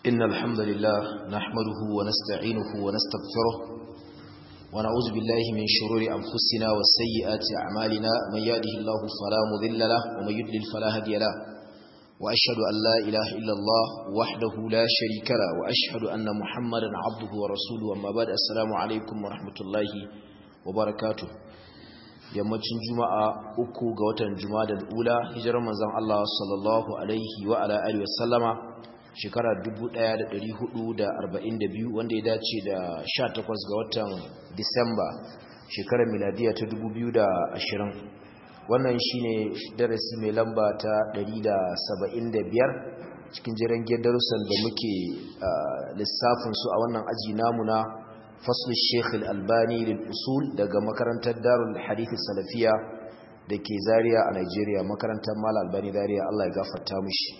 إن الحمد لله نحمده ونستعينه ونستغفره ونعوذ بالله من شرور أنفسنا وسيئات أعمالنا من يهده الله فلا مذل له ومن يضلل فلا هادي له وأشهد أن لا إله إلا الله وحده لا شريك له وأشهد أن محمدا عبده ورسوله أما بعد السلام عليكم ورحمة الله وبركاته yammacin juma'a uku ga watan juma'a da ula hijirar manzon Allah sallallahu alaihi wa ala alihi wasallama shekara 1442 wanda ya dace da 18 ga watan Disamba shekarar miladiya ta 2020 wannan shine darasi mai lamba ta 175 cikin jiran darussan da muke lissafin su a wannan aji namu na فصل الشيخ الألباني للأصول daga makarantar Darul Hadith Salafiya dake Zaria a Nigeria makarantar Mal Albani Zaria Allah ya gafarta mishi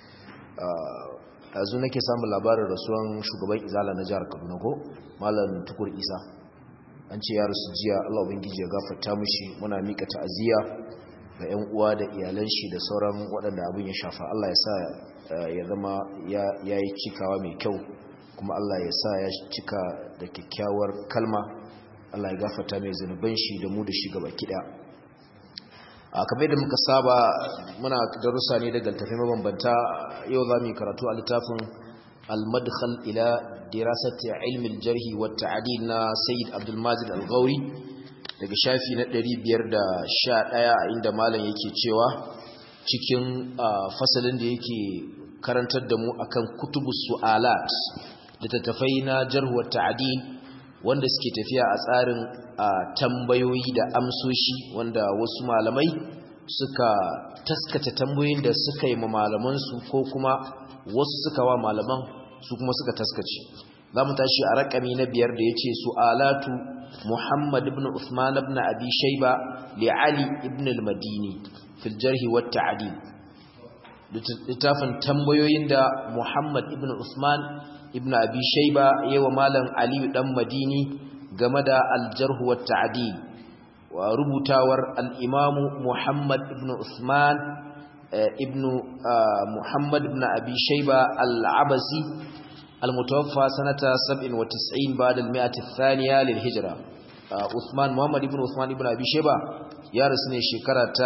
azu nake samun labarin rasuwan shugaban Izala na jihar Kaduna ko Malam Tukur Isa an ce ya rasu jiya Allah ubangiji ya gafarta mishi muna mika ta'aziyya ga ƴan uwa da iyalan shi da sauran waɗanda abin ya shafa Allah ya sa ya zama ya yi cikawa mai kyau kuma Allah ya sa ya cika da kyakkyawar kalma Allah ya gafata mai zunuban shi da mu da shi gaba kida a kamar da muka saba muna darussa ne daga tafi mabambanta yau za mu yi karatu a littafin al-madkhal ila dirasati ilmi al-jarh wa at-ta'dil na Sayyid Abdul Majid Al-Ghauri daga shafi na 511 inda malam yake cewa cikin fasalin da yake karantar da mu akan kutubus su'alat littattafai na jarhuwar ta'adil wanda suke tafiya a tsarin tambayoyi da amsoshi wanda wasu malamai suka taskace tambayoyin da suka yi ma malamansu ko kuma wasu suka wa malaman su kuma suka taskace za mu tashi a rakami na biyar da ya ce su'alatu muhammad ibn usman ibn abi shaiba li ali ibn al-madini fil jarhi wa ta'adil littafin tambayoyin da muhammad ibn usman ibn abi shayba yawa malam aliyu dan madini game da aljarh wa ta'dil wa rubutawar al-imam muhammad ibn usman ibn muhammad ibn abi shayba al-abasi al-mutawaffa sanata 97 ba'da al-mi'ah ath-thaniya lil-hijra usman muhammad ibn usman ibn abi shayba ya rasu ne shekara ta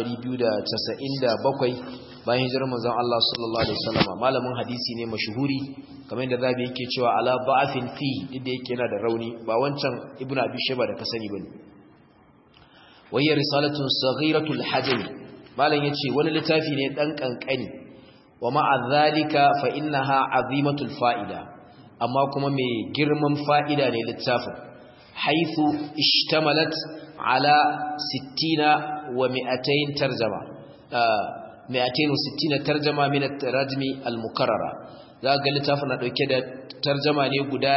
297 bayan hijirar manzon Allah sallallahu alaihi wasallam malamin hadisi ne mashuhuri kamar yadda zabi yake cewa ala ba'fin fi inda yake yana da rauni ba wancan ibnu abi shayba da ka sani bane wayya risalatun saghiratul hajm malam yace wani littafi ne dan kankani wa ma'a zalika fa innaha azimatul fa'ida amma kuma mai girman fa'ida ne littafin haythu ishtamalat ala 60 wa 200 tarjama 260 tarjama min at-tarajmi al-mukarrara za ga littafin na dauke da tarjama ne guda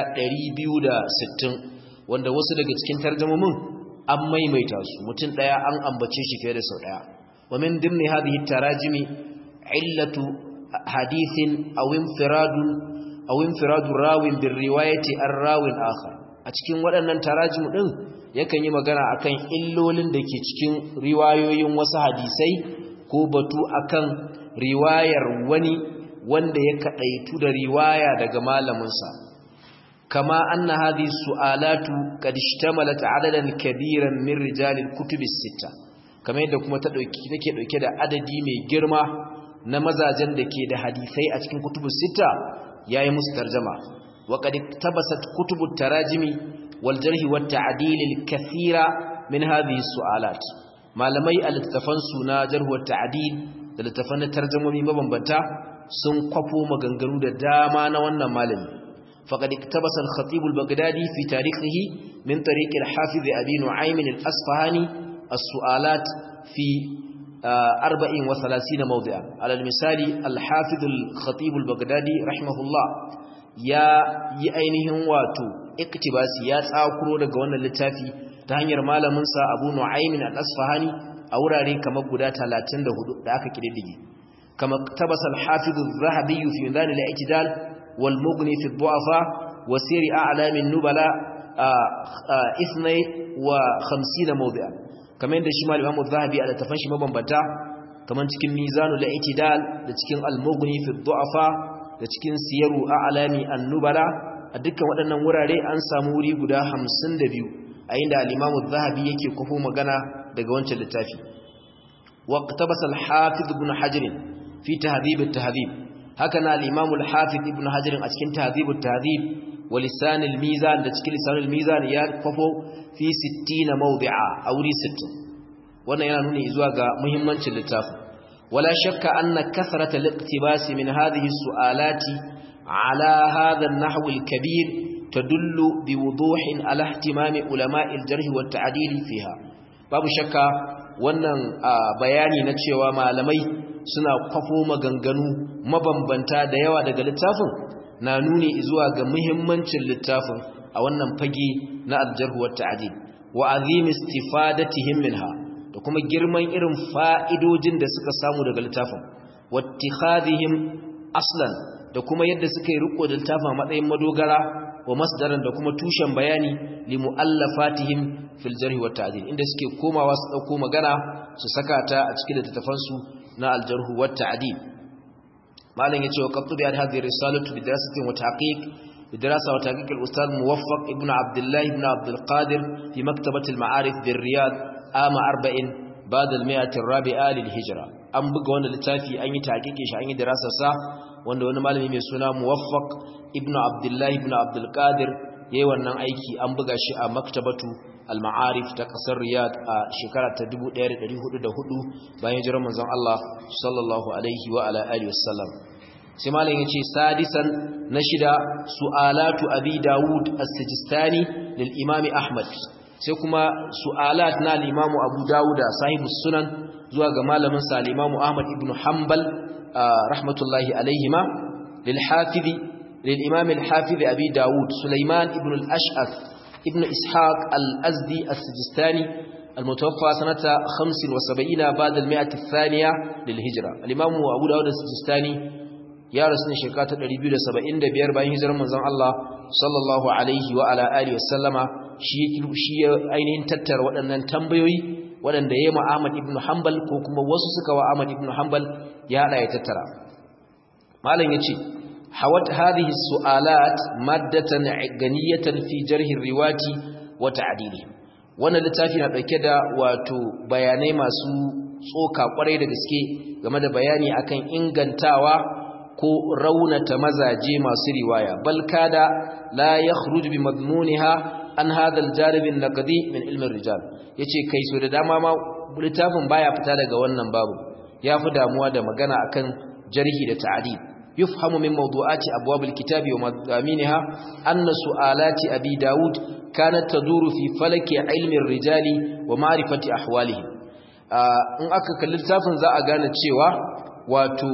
260 wanda wasu daga cikin tarjumomin an maimaita su mutum daya an ambace shi fiye da sau daya wa min dimni hadhihi tarajimi illatu hadithin aw infiradun aw infiradu rawin bir riwayati ar-rawin akhar a cikin waɗannan tarajimu din yakan yi magana akan illolin da ke cikin riwayoyin wasu hadisai ko batu akan riwayar wani wanda ya kadaitu da riwaya daga malaminsa kama anna hadhihi su'alatu qad ishtamalat adadan kabiran min rijalil kutubis sita kamar yadda kuma ta dauki take dauke da adadi mai girma na mazajen da ke da hadisai a cikin kutubus sita yayi musu tarjuma wa qad tabasat kutubut tarajimi wal jarh wat ta'dil al kathira min hadhihi su'alat malamai a littafan suna jarhuwar ta'adil da littafan tarjamomi mabambanta sun kwafo maganganu da dama na wannan malami faqad iktabasa al-khatib al-baghdadi fi tarihihi min tariq al-hafiz abi nu'aym al-asfahani as-su'alat fi 34 mawdi'a ala al-misali al-hafiz al-khatib al-baghdadi rahimahullah ya yi ainihin wato iktibasi ya tsakuro daga wannan littafi ta hanyar malaminsa abu nu'aymin al-asfahani a wurare kamar guda 34 da aka kididdige kama tabasa al-hafiz az-zahabi fi mizan al-i'tidal wal mughni fi ad-du'afa wa sir a'lam an-nubala ithnay wa 50 mawdi'a kamar yadda shi malam Imam az-zahabi a tafan shi mabambanta kamar cikin mizan al-i'tidal da cikin al-mughni fi ad-du'afa da cikin siyaru a'lami an-nubala a dukkan waɗannan wurare an samu wuri guda 52 a inda al-Imam zahabi yake kofo magana daga wancan littafi waqtabasa al-Hafiz ibn Hajar fi tahdhib at-tahdhib haka na al-Imam al-Hafiz ibn Hajar a cikin tahdhib at-tahdhib wa lisan al-mizan da cikin lisan al-mizan ya kofo fi 60 mawdi'a a wuri 60 wannan yana nuni zuwa ga muhimmancin littafin wala shakka anna kasrata al-iqtibas min hadhihi as-su'alati ala hadha an-nahw al-kabir tadullu biwuduhin ala ihtimami ulama'i al-jarh wa at-ta'dil fiha babu shakka wannan bayani na cewa malamai suna kwafo maganganu mabambanta da yawa daga littafin na nuni zuwa ga muhimmancin littafin a wannan fage na al-jarh wa at-ta'dil wa azim istifadatihim minha da kuma girman irin fa'idojin da suka samu daga littafin wattikhadhihim aslan da kuma yadda suka yi riko da littafin matsayin madogara wa masdaran da kuma tushen bayani li muallafatihim fil jarh wa ta'dil inda suke komawa su dauko magana su saka ta a cikin littafan su na al jarh wa ta'dil malam yace wa qattu bi hadhihi risalatu bi dirasatin wa tahqiq بدراسة وتحقيق الأستاذ موفق ابن عبد الله ابن عبد القادر في مكتبة المعارف بالرياض عام أربع بعد المئة الرابعة للهجرة أم بقى وانا لتافي أن يتحقيق أن دراسة سا وانا وانا مالي ميسونا موفق ابن عبد الله ابن عبد القادر yayi wannan aiki an buga shi a maktabatu al-ma'arif ta kasar riyad a shekara ta 1404 bayan jiran manzon Allah sallallahu alaihi wa ala alihi wasallam sai malam yace sadisan na shida su'alatu abi daud as-sijistani lil imam ahmad sai kuma su'alat na al-imam abu dauda sahibus sunan zuwa ga malamin sa al-imam ahmad ibn hanbal rahmatullahi alaihima lil hafizi lil imam al-hafiz abi daud sulaiman ibn al-ash'ath ibn ishaq al-azdi as-sijistani المتوفى سنة 75 بعد المئة الثانية للهجرة الإمام أبو داود السجستاني ya rasu ne shekara ta 275 bayan hijirar manzon Allah sallallahu alaihi wa ala alihi wasallama shi shi ya ainihin tattara waɗannan tambayoyi waɗanda yayi ma Ahmad ibn Hanbal ko kuma wasu suka wa Ahmad ibn Hanbal ya hada ya tattara malam yace hawat hadhihi su'alat maddatan ganiyatan fi jarhi riwati wa ta'dili wannan littafi na dauke da wato bayanai masu tsoka kwarai da gaske game da bayani akan ingantawa ko raunata mazaje masu riwaya bal kada la yakhruj bi madmuniha an hadha al-jarib an-naqdi min ilm ar-rijal yace kai so da dama ma littafin baya fita daga wannan babu yafi damuwa da magana akan jarhi da ta'dil yufhamu min mawdu'ati abwab al-kitab wa madaminha anna su'alati abi daud kanat taduru fi falaki ilmi ar-rijali wa ma'rifati ahwalihim in aka kalli littafin za a gane cewa wato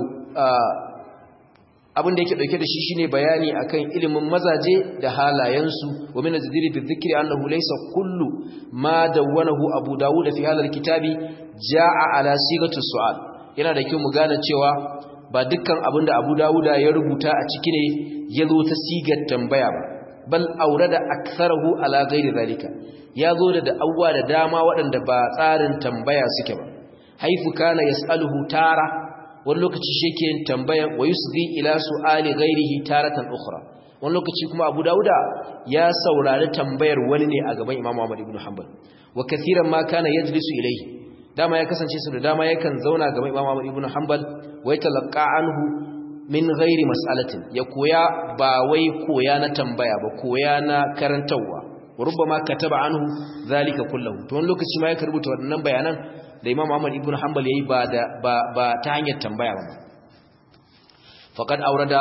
abin da yake dauke da shi shine bayani akan ilimin mazaje da halayensu wa min azdiri bi dhikri annahu laysa kullu ma dawwanahu abu dawud fi hadha alkitabi jaa ala sigati su'al yana da kyau mu gane cewa ba dukkan abin da abu dawuda ya rubuta a ciki ne ya zo ta sigar tambaya ba bal aurada aktharahu ala ghairi zalika ya zo da da'awwa da dama waɗanda ba tsarin tambaya suke ba haifu kana yas'aluhu tara wani lokaci shi ke yin tambaya wa yusghi ila su'ali ghairihi taratan ukhra wani lokaci kuma Abu Dawuda ya saurari tambayar wani ne a gaban Imam Ahmad ibn Hanbal wa kathiran ma kana yajlisu ilayhi dama ya kasance su da dama yakan zauna gaban Imam Ahmad ibn Hanbal wa yatalaqqa anhu min ghairi mas'alatin ya koya ba wai koya na tambaya ba koya na karantawa rubbama kataba anhu zalika kullahu to wani lokaci ma ya karbuta waɗannan bayanan da Imam Ahmad ibn Hanbal yayi ba da ba, ba ta hanyar tambaya ba faqad awrada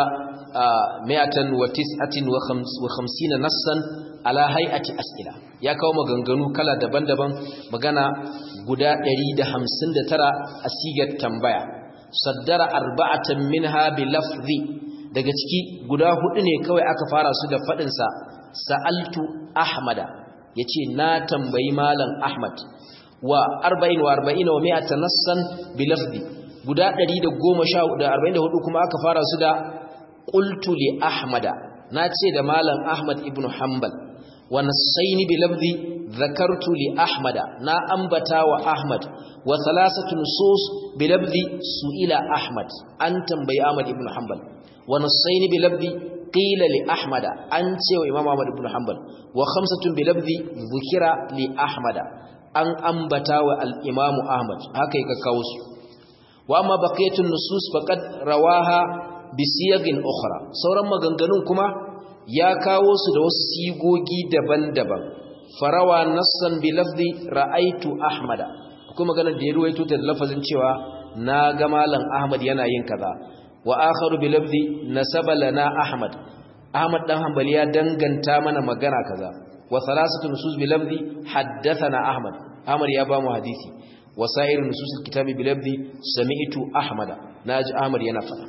159 nassan ala hay'ati as'ila ya kawo maganganu kala daban-daban magana guda 159 a sigar tambaya saddara arba'atan minha bi lafzi daga ciki guda hudu ne kawai aka fara su da fadin sa sa'altu ahmada yace na tambayi malam ahmad wa arba'in wa arba'ina wa mi'ata nassan bi lafzi guda 114 kuma aka fara su da qultu li ahmada nace da malam ahmad ibnu hanbal wa nassaini bi lafzi dhakartu li ahmada na ambata wa ahmad wa thalathatu nusus bi lafzi su'ila ahmad an tambayi ahmad ibnu hanbal wa nassaini bi labdi qila li ahmada an ce wa imam ahmad ibn hanbal wa khamsatun bi labdi dhukira li ahmada an ambata wa al imam ahmad haka yake kawo su wa amma baqiyatun nusus faqad rawaha bi siyagin ukhra sauran maganganun kuma ya kawo su da wasu sigogi daban-daban farawa nassan bi lafzi ra'aitu ahmada kuma maganar da ya ruwaito ta da lafazin cewa na ga malam ahmad yana yin kaza wa akharu bi lafzi nasaba lana ahmad ahmad dan hanbali ya danganta mana magana kaza wa thalathatu nusus bi lafzi haddathana ahmad ahmad ya ba mu hadisi wa sa'ir nusus kitabi bi lafzi sami'tu ahmada naji ahmad yana fada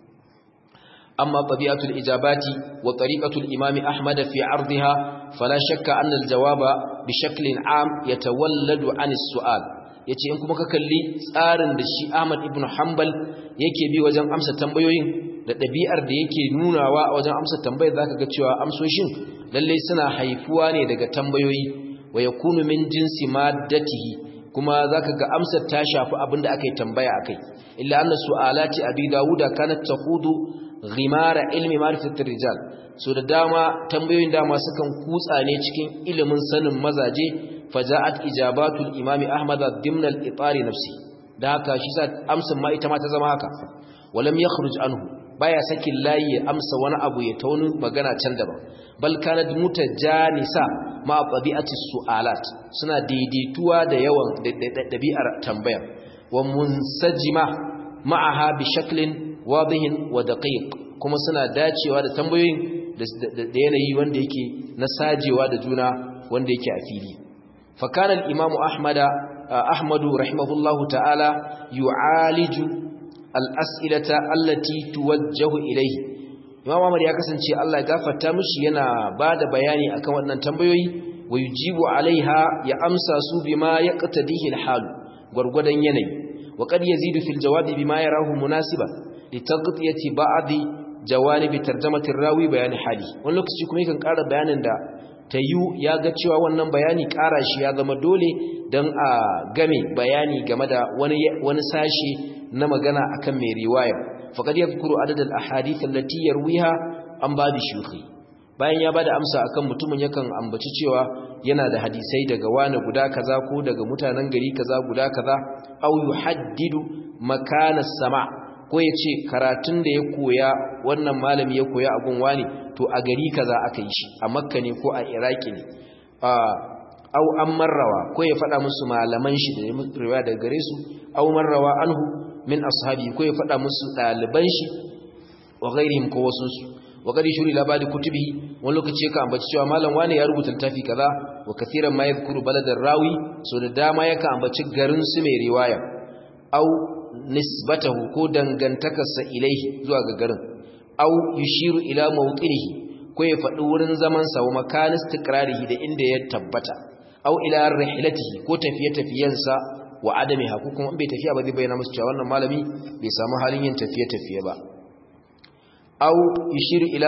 أما طبيعة الإجابات وطريقة الإمام أحمد في عرضها فلا شك أن الجواب بشكل عام يتولد عن السؤال yace in kuma ka kalli tsarin da shi Ahmad ibn Hanbal yake bi wajen amsa tambayoyin da ɗabi'ar da yake nunawa a wajen amsa tambayar zaka ga cewa amsoshin lalle suna haifuwa ne daga tambayoyi wa yakunu min jinsi maddatihi kuma zaka ga amsar ta shafi abinda aka yi tambaya akai illa anna su'alati abi dawuda kanat taqudu ghimara ilmi ma'rifatir rijal so da dama tambayoyin dama sukan kutsa ne cikin ilimin sanin mazaje faja'at ijabatul imami ahmad dimna al-itari nafsi da haka shi sa amsan ma ita ma ta zama haka walam yakhruj anhu baya sakin layi ya amsa wani abu ya tauni magana can daban bal kanat mutajanisa ma tabi'ati su'alat suna daidaituwa da yawan dabi'ar tambaya wa munsajima ma'aha bi shaklin wadihin wa daqiq kuma suna dacewa da tambayoyin da yanayi wanda yake na sajewa da juna wanda yake a fili fa kana al-imamu ahmada ahmadu rahimahullahu ta'ala yu'aliju al-as'ilata allati tuwajjahu ilayhi imamu ahmad ya kasance Allah ya gafarta mishi yana bada bayani akan wannan tambayoyi wa yujibu alaiha ya amsa su bima yaqtadihi al-hal gurgudan yanayi وقد يزيد في الجواب بما يراه مناسبا لتغطية بعض جوانب ترجمة الراوي بيان حالي wani lokaci kuma yakan ƙara bayanin da tayu ya ga cewa wannan bayani ƙara shi ya zama dole don a game bayani game da wani wani sashi na magana akan mai riwaya faqad yadhkuru adad al ahadith allati yarwiha an babi shuyukhi bayan ya bada amsa akan mutumin yakan ambaci cewa yana da hadisai daga wani guda kaza ko daga mutanen gari kaza guda kaza aw yuhaddidu makana sama ko yace karatun da ya koya wannan malami ya koya abun wani to a gari kaza aka yi shi a makka ne ko a iraki ne aw an marrawa ko ya faɗa musu malaman shi da riwaya daga gare su aw marrawa anhu min ashabi ko ya faɗa musu ɗaliban shi wa ghairihim ko wasu su wa qad shuri labadi kutubi wani lokaci ka ambaci cewa malam wani ya rubuta littafi kaza wa kathiran ma yadhkuru baladar rawi so da dama yaka ambaci garin su mai riwaya aw nisbatahu ko dangantakarsa ilaihi zuwa ga garin aw yushiru ila mawqinihi ko ya faɗi wurin zaman sa wa makan istiqrarihi da inda ya tabbata aw ila rihlatihi ko tafiye-tafiyensa wa adamiha ko kuma bai tafiya ba zai bayyana musu cewa wannan malami bai samu halin yin tafiye-tafiye ba aw yushiru ila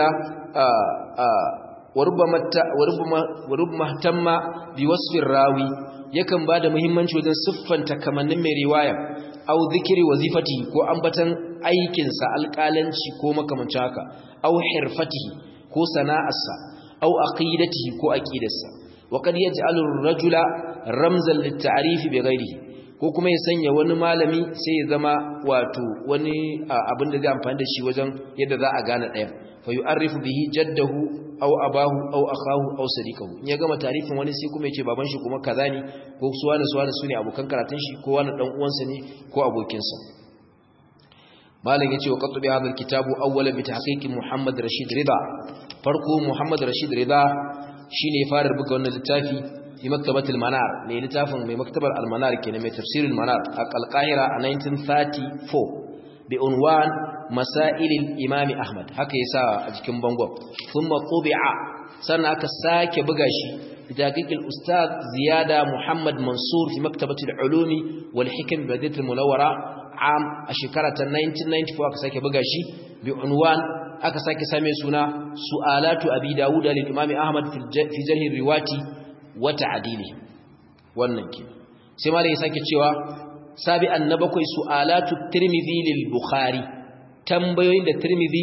warubma tamma bi wasfin rawi yakan bada muhimmanci wajen siffanta kamannin mai riwaya aw zikiri wazifati ko ambatan aikin sa alƙalanci ko makamancin haka aw hirfatihi ko sana'arsa aw aqidatihi ko aqidarsa wa kad yaj'alu ar-rajula ramzan lit-ta'rif bi ghayrihi ko kuma ya sanya wani malami sai ya zama wato wani abin da zai amfani da shi wajen yadda za a gane ɗaya fa yu'arrifu bihi jaddahu aw abahu aw akahu aw sadiqahu in ya gama tarifin wani sai kuma yace baban shi kuma kaza ne ko su wani su wani su ne abokan karatun shi ko wani dan uwansa ne ko abokin sa malam yace wa qatbi hadha alkitabu awwala bi tahqiqi muhammad rashid rida farko muhammad rashid rida shine ya fara buga wannan littafi fi maktabatul manar ne littafin mai maktabar al-manar kenan mai tafsirul manar a al-qahira a 1934 bi unwan masailil imami ahmad haka yasa a cikin bangon thumma tubi'a sannan aka sake buga shi daqiqil ustad ziyada muhammad mansur fi maktabatul ulumi wal hikam badiyatul munawwara am a shekara ta 1994 aka sake buga shi bi unwan aka sake same suna su'alatu abi dawud lil imami ahmad fi jarh riwati wa ta'dili wannan ke sai malai ya sake cewa sabi annabakwai su'alatu tirmidhi lil bukhari tambayoyin da tirmidhi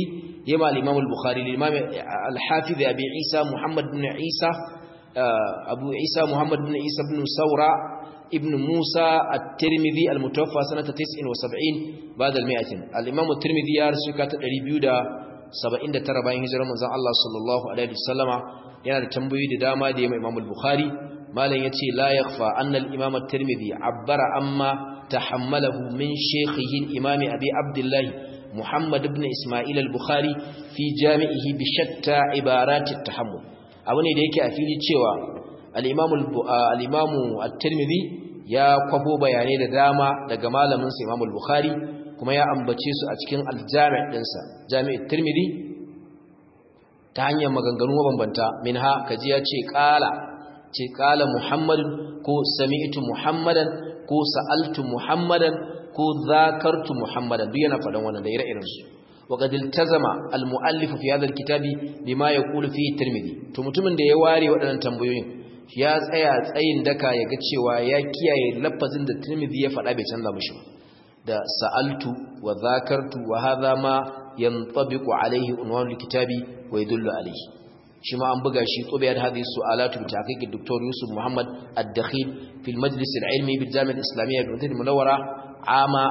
yema al-imam al-bukhari al-imam al-hafiz abi isa muhammad ibn isa abu isa muhammad ibn isa ibn saura ibn musa at-tirmidhi al-mutawaffa sanata 79 ba'da al-mi'atin al-imam at-tirmidhi ya rasu ka ta 279 bayan hijirar manzon Allah sallallahu alaihi wasallama yana da tambayoyi da dama da yema imam al-bukhari malam yace la yakhfa anna al-imam at-tirmidhi abbara amma tahammalahu min shaykhihi al-imam abi abdullah muhammad ibn isma'il al-bukhari fi jami'ihi bi shatta ibarat at-tahammul abu ne da yake a fili cewa al-imam al-imam at-tirmidhi ya kwafo bayanai da dama daga malamin sa imam al-bukhari kuma ya ambace su a cikin al-jami' dinsa jami' at-tirmidhi ta hanyar maganganu mabambanta minha kaji ya ce qala ce kala muhammadin ko sami'tu muhammadan ko sa'altu muhammadan ko zakartu muhammadan duk yana faɗan wannan da ire-iren su wa qad iltazama al-mu'allif fi hadha al-kitabi bima yaqulu fi tirmidhi to mutumin da ya ware waɗannan tambayoyin ya tsaya tsayin daka ya ga cewa ya kiyaye lafazin da tirmidhi ya faɗa bai canza mishi da sa'altu wa zakartu wa hadha ma yantabiqu alayhi unwan al-kitabi wa yadullu alayhi shi ma an buga shi tsubiyar hadhihi su'alatu bi tahqiq Dr. Yusuf Muhammad Ad-Dakhil fi al-Majlis al-Ilmi bil Jami'a al-Islamiyya bi Madinah Munawwara ama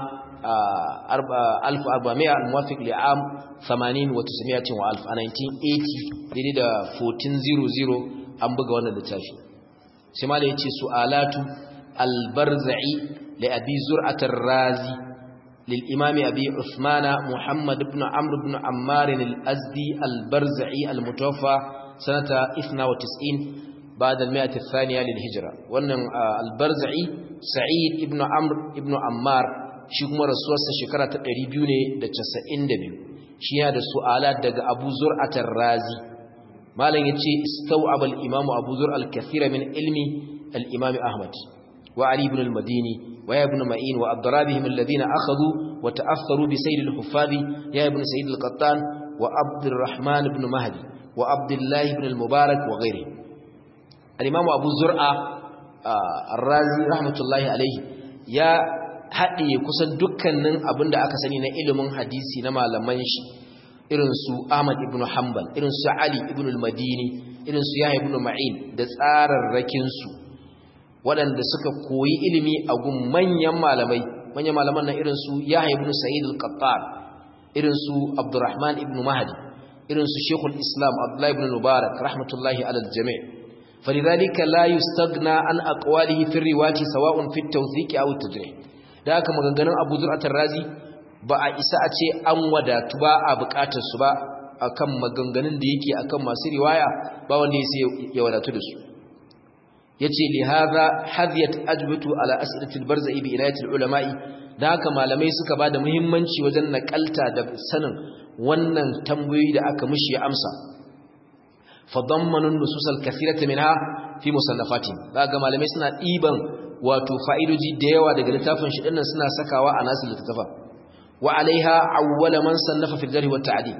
1400 al-muwafiq li am 80 wa 900 wa 1980 daidai da 1400 an buga wannan littafi sai ma yace su'alatu al-Barza'i li Abi Zur'at ar-Razi للإمام أبي عثمان محمد بن عمرو بن عمار الأزدي البرزعي المتوفى سنة 92 بعد المئة الثانية للهجرة وأن البرزعي سعيد ابن عمرو ابن عمار shi kuma rasuwarsa shekara ta 292 shi yana da su'alat daga Abu Zur'at ar-Razi malam yace istaw'aba al-imam Abu Zur al-kathira min ilmi al-imam Ahmad wa Ali ibn al-Madini wa ibn Ma'in wa adrabihim alladhina akhadhu wa ta'affaru bi sayyid al-Huffazi ya ibn Sayyid al-Qattan wa Abdurrahman ibn Mahdi wa Abdullah ibn al-Mubarak wa ghairihi al-imam Abu Zur'a ar-Razi rahmatullahi alayhi ya haɗiye kusan dukkanin abin da aka sani na ilimin hadisi na malaman shi irin su Ahmad ibn Hanbal irin su Ali ibn al-Madini irin su Yahya ibn Ma'in da tsararrakin su waɗanda suka koyi ilimi a gun manyan malamai manyan malaman nan irin su Yahya ibn Sa'id al-Qattan irin su Abdurrahman ibn Mahdi irin su Sheikhul Islam Abdullah ibn Mubarak rahmatullahi ala al-jami' فلذلك لا يستغنى عن أقواله في الرواية سواء في التوثيق أو التجريح da haka maganganun abu zur'atar razi ba a isa a ce an wadatu ba a bukatar su ba akan maganganun da yake akan masu riwaya ba wanda ya sai ya wadatu da su yace li hadha hadiyat ajbatu ala as'ilatil barzai bi inayatil ulama'i da haka malamai suka bada muhimmanci wajen nakalta da sanin wannan tambayoyi da aka mishi ya amsa fadammanu nusus al-kathirata minha fi musannafatihim daga malamai suna diban wato fa'idoji da yawa daga littafin shi dinnan suna sakawa a nasu littafa wa alaiha awwala man sannafa fil jarh wa ta'dil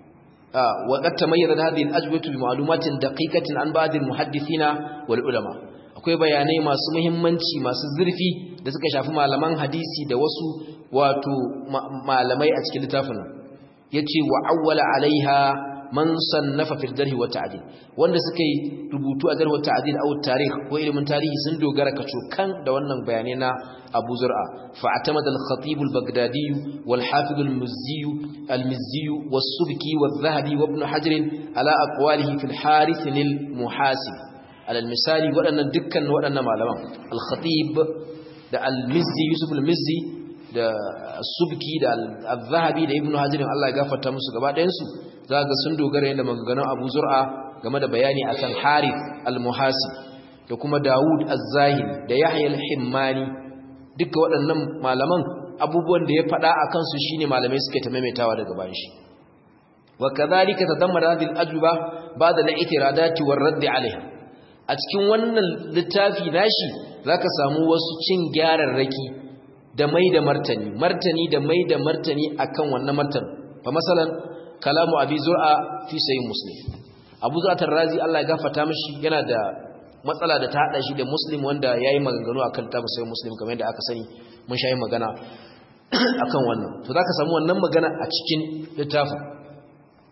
wa qad tamayyada hadhihi al-ajwatu bi ma'lumatin daqiqatin an ba'd al-muhaddithina wal ulama akwai bayanai masu muhimmanci masu zurfi da suka shafi malaman hadisi da wasu wato malamai a cikin littafin yace wa awwala alaiha man sannafa fil jarh wa ta'dil wanda suka yi rubutu a jarh wa ta'dil aw tarikh ko ilimin tarihi sun dogara kaco kan da wannan bayanai na Abu Zur'a fa atamada al-Khatib al-Baghdadi wal Hafiz al-Mizzi al-Mizzi was-Subki wal-Dhahabi wa Ibn Hajar ala aqwalihi fil Harith al-Muhasib ala al-misali wadannan dukkan wadannan malaman al-Khatib da al-Mizzi Yusuf al-Mizzi da subki da al-zahabi da ibnu hajirin Allah ya gafarta musu gaba ɗayan su zaka sun dogara yanda maganganun Abu Zur'a game da bayani akan Harith al-Muhasib da kuma Dawud az-Zahiri da Yahya al-Himmani duka waɗannan malaman abubuwan da ya faɗa akan su shine malamai suke ta maimaitawa daga bayan shi wa kadhalika tadammara hadhihi al-ajwa ba'da al-i'tiradati war-radd 'alayha a cikin wannan littafi nashi zaka samu wasu cin gyararraki da mai da martani martani da mai da martani akan wannan martani fa masalan kalamu abi zur'a fi sahih muslim abu zur'a razi Allah ya gafarta mishi yana da matsala da ta hada shi da muslim wanda yayi maganganu akan tabu sahih muslim kamar yadda aka sani mun shayi magana akan wannan to zaka samu wannan magana a cikin littafin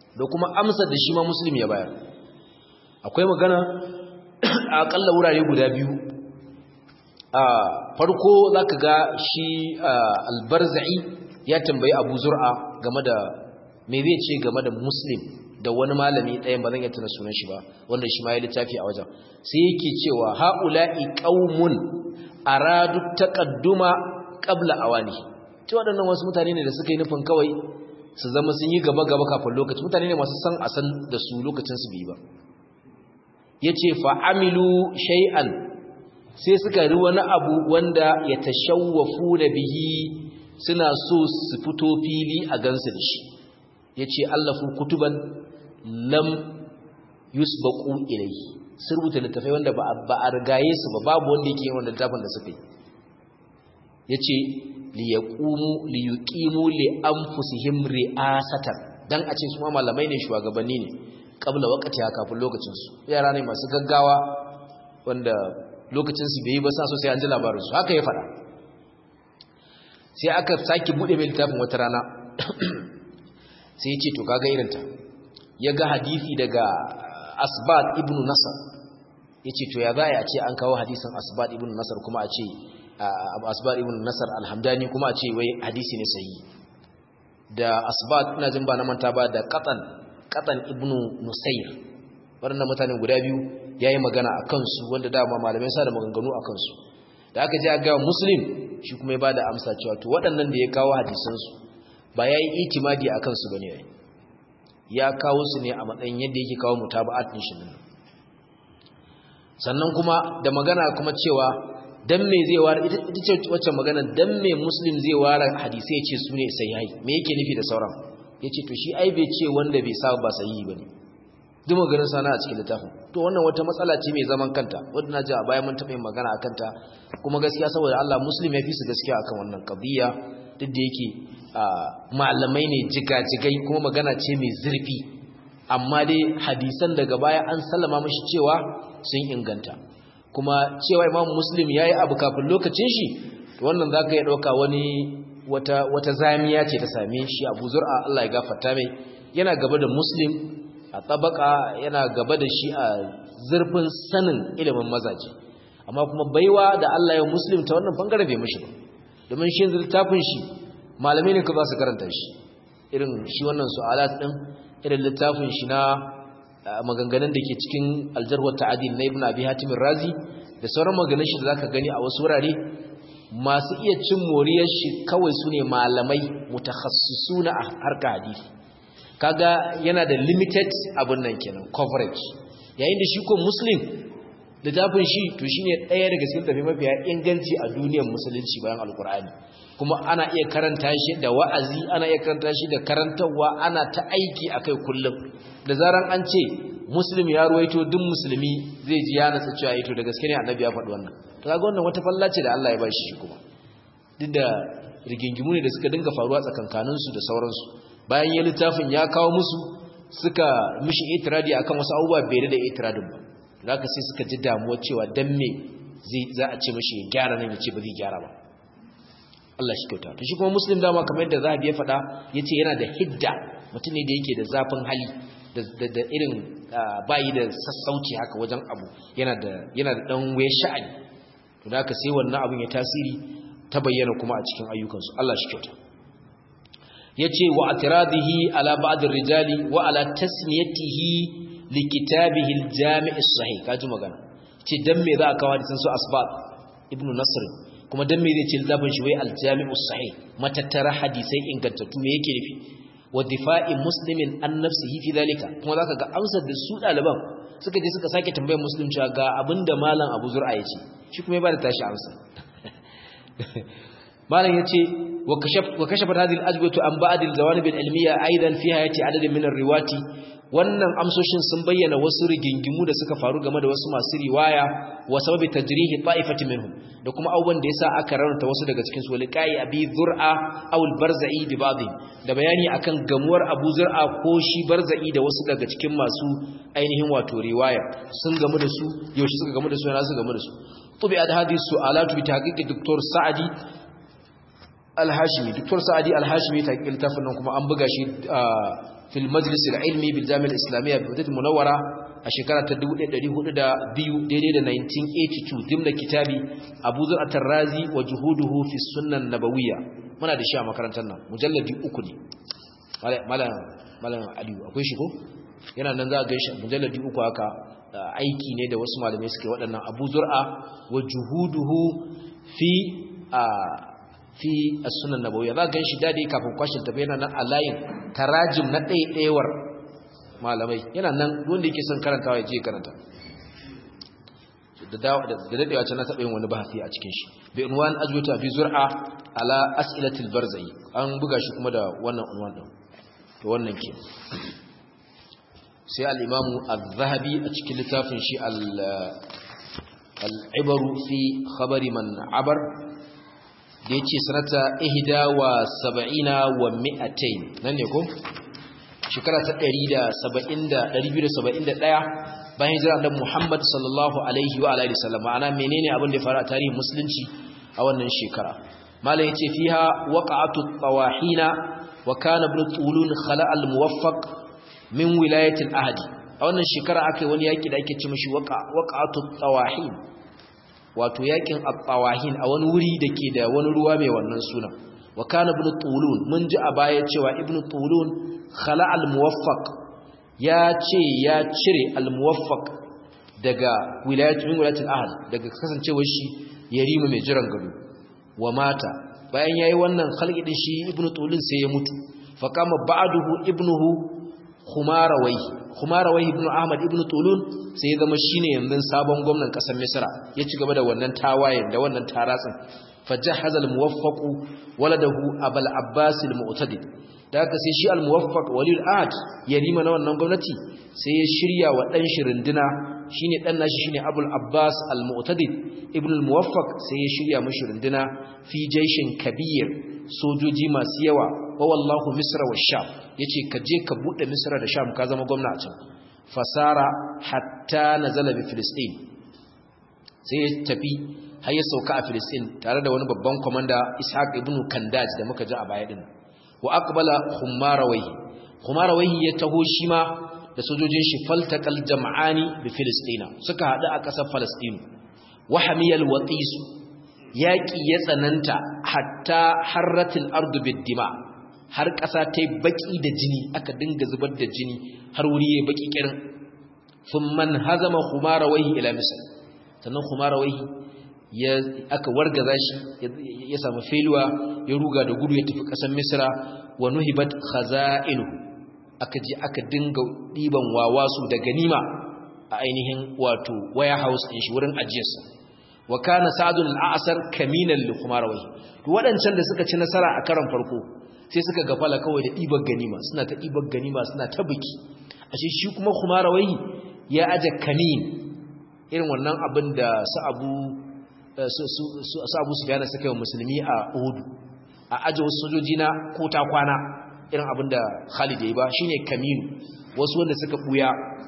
da kuma amsar da shi ma muslim ya bayar akwai magana a akalla wurare guda biyu a farko zaka ga shi albarza'i ya tambayi abu zur'a game da me zai ce game da muslim da wani malami ɗayan ba zan iya tuna sunan shi ba wanda shi ma ya littafi a wajen sai yake cewa haula'i qaumun aradu taqadduma qabla awani to waɗannan wasu mutane ne da suka yi nufin kawai su zama sun yi gaba gaba kafin lokaci mutane ne masu san a san da su lokacin su bi ba yace fa amilu shay'an sai suka ri wani abu wanda ya tashawwafu da bihi suna so su fito fili a gansu da shi yace allafu kutuban lam yusbaqu ilayhi sun rubuta littafai wanda ba a rigaye su ba babu wanda yake yin wannan littafin da suka yi yace li yaqumu li yuqimu li anfusihim ri'asatan dan a ce su ma malamai ne shugabanni ne kabla wakati kafin lokacin su yara ne masu gaggawa wanda lokacin su bai yi ba sa so sai an ji labarin su haka ya fada sai aka saki bude mai littafin wata rana sai ya ce to kaga irinta ya ga hadisi daga asbat ibn nasar ya ce to ya za a ce an kawo hadisin asbat ibn nasar kuma a ce asbat ibn nasar alhamdani kuma a ce wai hadisi ne sayi da asbat ina jin ba na manta ba da katan katan ibn nusayr waɗannan mutane guda biyu ya yi magana a kansu wanda dama malamai sa da maganganu a kansu da aka je a ga muslim shi kuma ya ba da amsa cewa to waɗannan da ya kawo hadisansu ba ya yi itimadi a kansu ba ne ya kawo su ne a matsayin yadda yake kawo mutaba'at din shi nan sannan kuma da magana kuma cewa dan me zai ware ita ce wacce magana dan me muslim zai ware hadisi ya ce su ne sahihai me yake nufi da sauran yace to shi ai bai ce wanda bai sa ba sahihi bane duk maganar sana a cikin littafin to wannan wata matsala ce mai zaman kanta wanda na ji a baya mun taɓa yin magana akan ta kuma gaskiya saboda Allah muslim ya fi su gaskiya akan wannan qadiyya duk da yake malamai ne jigajigai kuma magana ce mai zurfi amma dai hadisan daga baya an sallama mashi cewa sun inganta kuma cewa imam muslim ya yi abu kafin lokacin shi wannan za ka yi ɗauka wani wata, wata zamiya ce ta same shi abu zur'a Allah ya gafarta mai yana gaba da muslim a tabaka yana gaba da shi a zurfin sanin ilimin mazaje amma kuma baiwa da Allah ya muslim ta wannan bangare bai mishi ba domin shi littafin shi malamai ne ka za su karanta shi irin shi wannan su'alat din irin littafin shi na maganganun da ke cikin aljarwar ta'adil na ibn abi hatim razi da sauran maganganun shi da zaka gani a wasu wurare masu iya cin moriyar shi kawai su ne malamai mutakhassisuna a harka hadisi kaga yana da limited abin nan kenan coverage yayin da shi ko muslim littafin shi to shine ɗaya daga cikin tafi mafiya inganci a duniyar musulunci bayan alkur'ani kuma ana iya karanta shi da wa'azi ana iya karanta shi da karantarwa ana ta aiki akai kullum da zaran an ce muslim ya ruwaito duk musulmi zai ji ya natsa cewa ito da gaske ne annabi ya faɗi wannan to kaga wannan wata falla ce da Allah ya bashi shi kuma duk da rigingimu ne da suka dinga faruwa tsakankanin su da sauransu bayan ya littafin ya kawo musu suka mishi itiradi akan wasu abubuwa bai da itiradin ba zaka sai suka ji damuwa cewa dan me zai za a ce mishi ya gyara nan ya ce ba zai gyara ba Allah shi kyauta to shi kuma muslim dama kamar yadda zahabi ya faɗa yace yana da hidda mutum ne da yake da zafin hali da irin bayi da sassauci haka wajen abu yana da yana da dan waye sha'ani to da haka sai wannan abin ya tasiri ta bayyana kuma a cikin ayyukansu Allah shi kyauta yace wa atiradihi ala ba'd rijali wa ala tasmiyatihi li kitabihi al-jami' as-sahih kaji magana ce dan me za a kawo hadisin su asbab ibnu nasr kuma dan me zai ce littafin shi wai al-jami' as-sahih matattara hadisai ingantattu me yake nufi wa difa'i muslimin an nafsihi fi dalika kuma zaka ga amsar da su daliban suka je suka sake tambayar muslim cewa ga abinda malam Abu Zur'a yace shi kuma ya bada tashi amsa malam yace wa kashaf wa kashafat hadhihi al-ajwatu an ba'd al-zawanib al-ilmiyya aidan fi hayati adad min ar-riwati wannan amsoshin sun bayyana wasu rigingimu da suka faru game da wasu masu riwaya wa sababi tajrihi ta'ifati minhum da kuma abubuwan da yasa aka rarrata wasu daga cikin su liqai abi zur'a aw al-barza'i bi ba'd da bayani akan gamuwar abu zur'a ko shi barza'i da wasu daga cikin masu ainihin wato riwaya sun gamu da su yaushe suka gamu da su yana su gamu da su tubi ad hadhihi su'alatu bi tahqiqi dr sa'adi al-hashimi dr sa'adi al-hashimi ta kiltafin nan kuma an buga shi fil majlis al-ilmi bil jami'a al-islamiyya bi Madinah Munawwara a shekara ta 1402 daidai da 1982 dimna kitabi Abu Zar at-Tarrazi wa juhuduhu fi sunnah nabawiyya muna da shi a makarantar nan mujalladi uku ne malam malam Aliyu akwai shi ko yana nan za a gaishe mujalladi uku haka aiki ne da wasu malamai suke waɗannan Abu Zur'a wa juhuduhu fi fi as-sunan nabawiyya za ga shi dade kafin kwashin tafi yana nan a layin tarajim na ɗaiɗaiwar malamai yana nan wanda yake son karantawa ya je karanta da dadewa can na taɓa yin wani bahasi a cikin shi bi unwan ajwata fi zur'a ala as'ilatil barzai an buga shi kuma da wannan unwan din to wannan ke sai al-imamu az-zahabi a cikin littafin shi al-ibaru fi khabari man abar da ya ce sanata ihida wa saba'ina wa mi'atain nan ne ko? shekara ta 271 bayan hijira da Muhammad sallallahu alaihi wa alaihi sallam ma'ana menene abin da ya faru a tarihin musulunci a wannan shekara malam yace fiha waqa'atu tawahina wa kana ibn tulun khala al muwaffaq min wilayati al ahdi a wannan shekara akai wani yaki da ake ce mishi waqa'atu tawahin wato yakin at-tawahin a wani wuri dake da wani ruwa mai wannan suna wa kana ibn tulun mun ji a baya cewa ibn tulun khala al-muwaffaq ya ce ya cire al-muwaffaq daga wilayatul wilayatul ahad daga kasancewar shi yarima mai jiran gado wa mata bayan yayi wannan khalqi din shi ibn tulun sai ya mutu fa kama ba'duhu ibnuhu khumarawayhi khumarawayhi ibn ahmad ibn tulun sai ya zama shine yanzu sabon gwamnan kasar misra ya ci gaba da wannan tawayen da wannan taratsin fajahaza al-muwaffaq waladahu abul abbas al-mu'tadid da haka sai shi al-muwaffaq walil ahad yarima na wannan gwamnati sai ya shirya wa dan shi runduna shine dan nashi shine abul abbas al-mu'tadid ibn al-muwaffaq sai ya shirya mashi runduna fi jaishin kabir sojoji masu yawa wa wallahu misra wa sham yace ka je ka bude misra da sham ka zama gwamna a can fasara hatta nazala bi filistin sai ya tafi har ya sauka a filistin tare da wani babban komanda ishaq ibn kandaj da muka ji a baya din wa aqbala khumarawayhi khumarawayhi ya taho shi ma da sojojin shi faltaqal jam'ani bi filistina suka hadu a ƙasar falastin wa hamiyal watis yaqi ya tsananta hatta harratil ardu bid-dima har ƙasa ta yi baƙi da jini aka dinga zubar da jini har wuri ya baƙi ƙirin sun man hazama humara wahi ila misal sannan humara wahi aka wargaza shi ya samu feluwa ya ruga da gudu ya tafi ƙasar misra wa nuhibat khaza'inu aka je aka dinga ɗiban wawasu da ganima a ainihin wato warehouse ɗin shi wurin ajiyarsa wa kana sa'adun al'asar kaminan li humara wahi waɗancan da suka ci nasara a karon farko sai suka gafala kawai da ɗibar ganima suna ta ɗibar ganima suna ta biki ashe shi kuma kumarawai ya aje kamin irin wannan abin da su abu su abu su gane suka yi musulmi a uhudu a aje wasu sojoji na kota kwana irin abin da khalid ya yi ba shine kaminu wasu wanda suka buya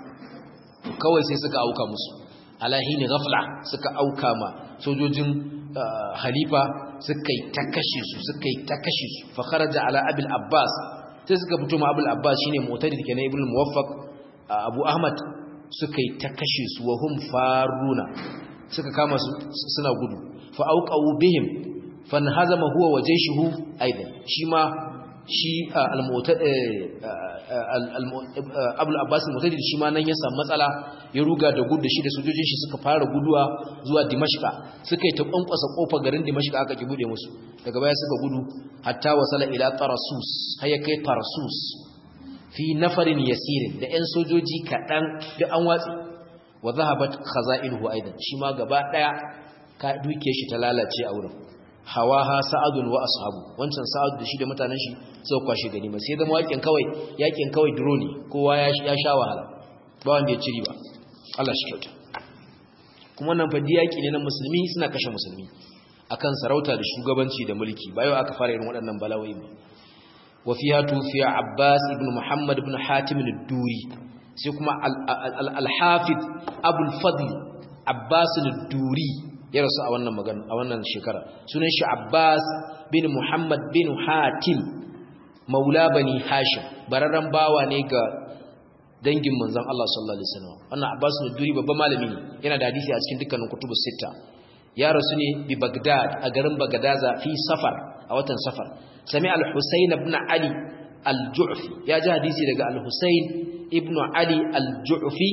kawai sai suka auka musu alahini ghafla suka auka ma sojojin halifa suka yi ta kashe su suka yi ta kashe su fa kharaja ala abil abbas sai suka fito ma abul abbas shine mutadid kenan ibnu muwaffaq abu ahmad suka yi ta kashe su wa hum faruna suka kama su suna gudu fa auqawu bihim fanhazama huwa wa jayshuhu aidan shi ma shi abul abbas mutadid shi ma nan ya samu matsala ya ruga da gudu shi da sojojin shi suka fara guduwa zuwa dimashqa suka yi ta kwankwasa kofar garin dimashqa aka ki bude musu daga baya suka gudu hatta wasala ila tarasus har ya kai tarasus fi nafarin yasirin da yan sojoji kaɗan da an watsi wa zahabat khaza'inuhu aidan shi ma gaba daya ka duke shi ta lalace a wurin hawaha sa'adun wa ashabu wancan sa'ad da shi da mutanen shi suka kwashe gani ba sai zama yakin kawai yakin kawai drone kowa ya sha wahala ba wanda ya ciri ba Allah shi kyauta kuma nan fadi yaki ne na musulmi suna kashe musulmi akan sarauta da shugabanci da mulki ba yau aka fara irin waɗannan balawai ba wa fiha tufiya Abbas ibn Muhammad ibn Hatim ad-Duri sai kuma al-Hafiz Abul Fadl Abbas ad-Duri ya rasu a wannan magana a wannan shekara sunan shi Abbas bin Muhammad bin Hatim maula bani hashim bararran bawa ne ga dangin manzon Allah sallallahu alaihi wasallam wannan Abbas al-Duri babban malami ne yana da hadisi a cikin dukkanin kutubus sita ya rasu ne bi Baghdad a garin Bagadaza fi safar a watan safar sami al-Husayn ibn Ali al-Ju'fi ya ji hadisi daga al-Husayn ibn Ali al-Ju'fi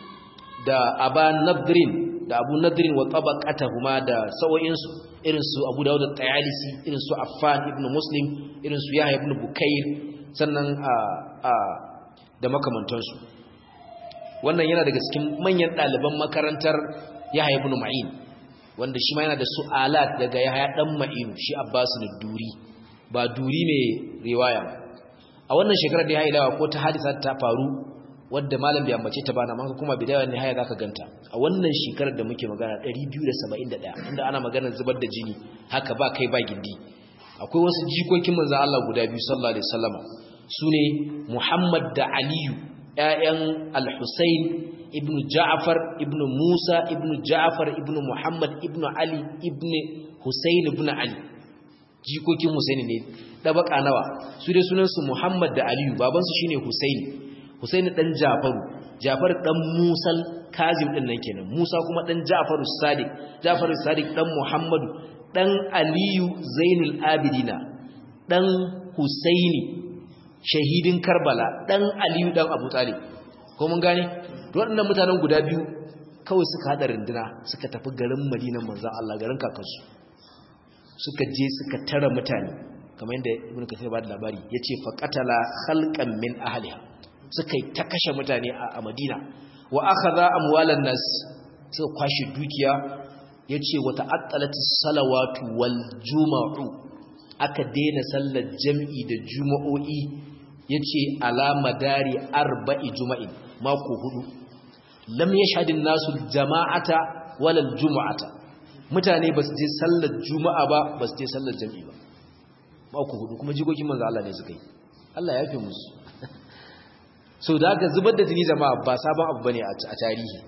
da Aba Nadrin da Abu Nadrin wa tabaqatuhuma da sawoyinsu irin su Abu Dawud at-Tayalisi irin su Affan ibn Muslim irin su Yahya ibn Bukair sannan a a da makamantansu wannan yana daga cikin manyan ɗaliban makarantar Yahya ibn Ma'in wanda shi ma yana da su'alat daga Yahya dan Ma'in shi Abbas duri ba duri ne riwaya a wannan shekarar da ya haidawa ko ta hadisa ta faru wadda malam bai ambace ta bana man kuma bidaya ne haya zaka ganta a wannan shekarar da muke magana 271 inda ana maganar zubar da jini haka ba kai ba gindi akwai wasu jikokin manzon Allah guda biyu sallallahu alaihi wasallama sune Muhammad da Aliyu ƴaƴan Al-Husayn ibn Ja'far ibn Musa ibn Ja'far ibn Muhammad ibn Ali ibn Husayn ibn Ali jikokin Husaini ne dabaka nawa su dai sunansu Muhammad da Aliyu babansu shine Husaini Husaini dan Jafaru Jafar dan Musal Kazim din nan kenan Musa kuma dan Jafaru Sadiq Jafaru Sadiq dan Muhammadu dan Aliyu Zainul Abidina dan Husaini shahidin Karbala dan Aliyu dan Abu Talib ko mun gane to waɗannan mutanen guda biyu kawai suka hada rinduna suka tafi garin Madinan manzon Allah garin kakansu suka je suka tara mutane kamar yadda ibn kathir ba da labari yace faqatala khalqan min ahliha suka yi ta kashe mutane a Madina wa akhadha amwalan nas suka kwashi dukiya yace wa ta'attalatis salawatu wal jumu'u aka daina sallar jam'i da juma'o'i yace ala madari arba'i juma'in mako hudu lam yashhadin nasu jama'ata wala jumu'ata mutane ba su je sallar juma'a ba ba su je sallar jam'i ba mako hudu kuma jigogin manzo Allah ne suka yi Allah ya fi musu so da aka zubar da jini jama'a ba sabon abu bane a tarihi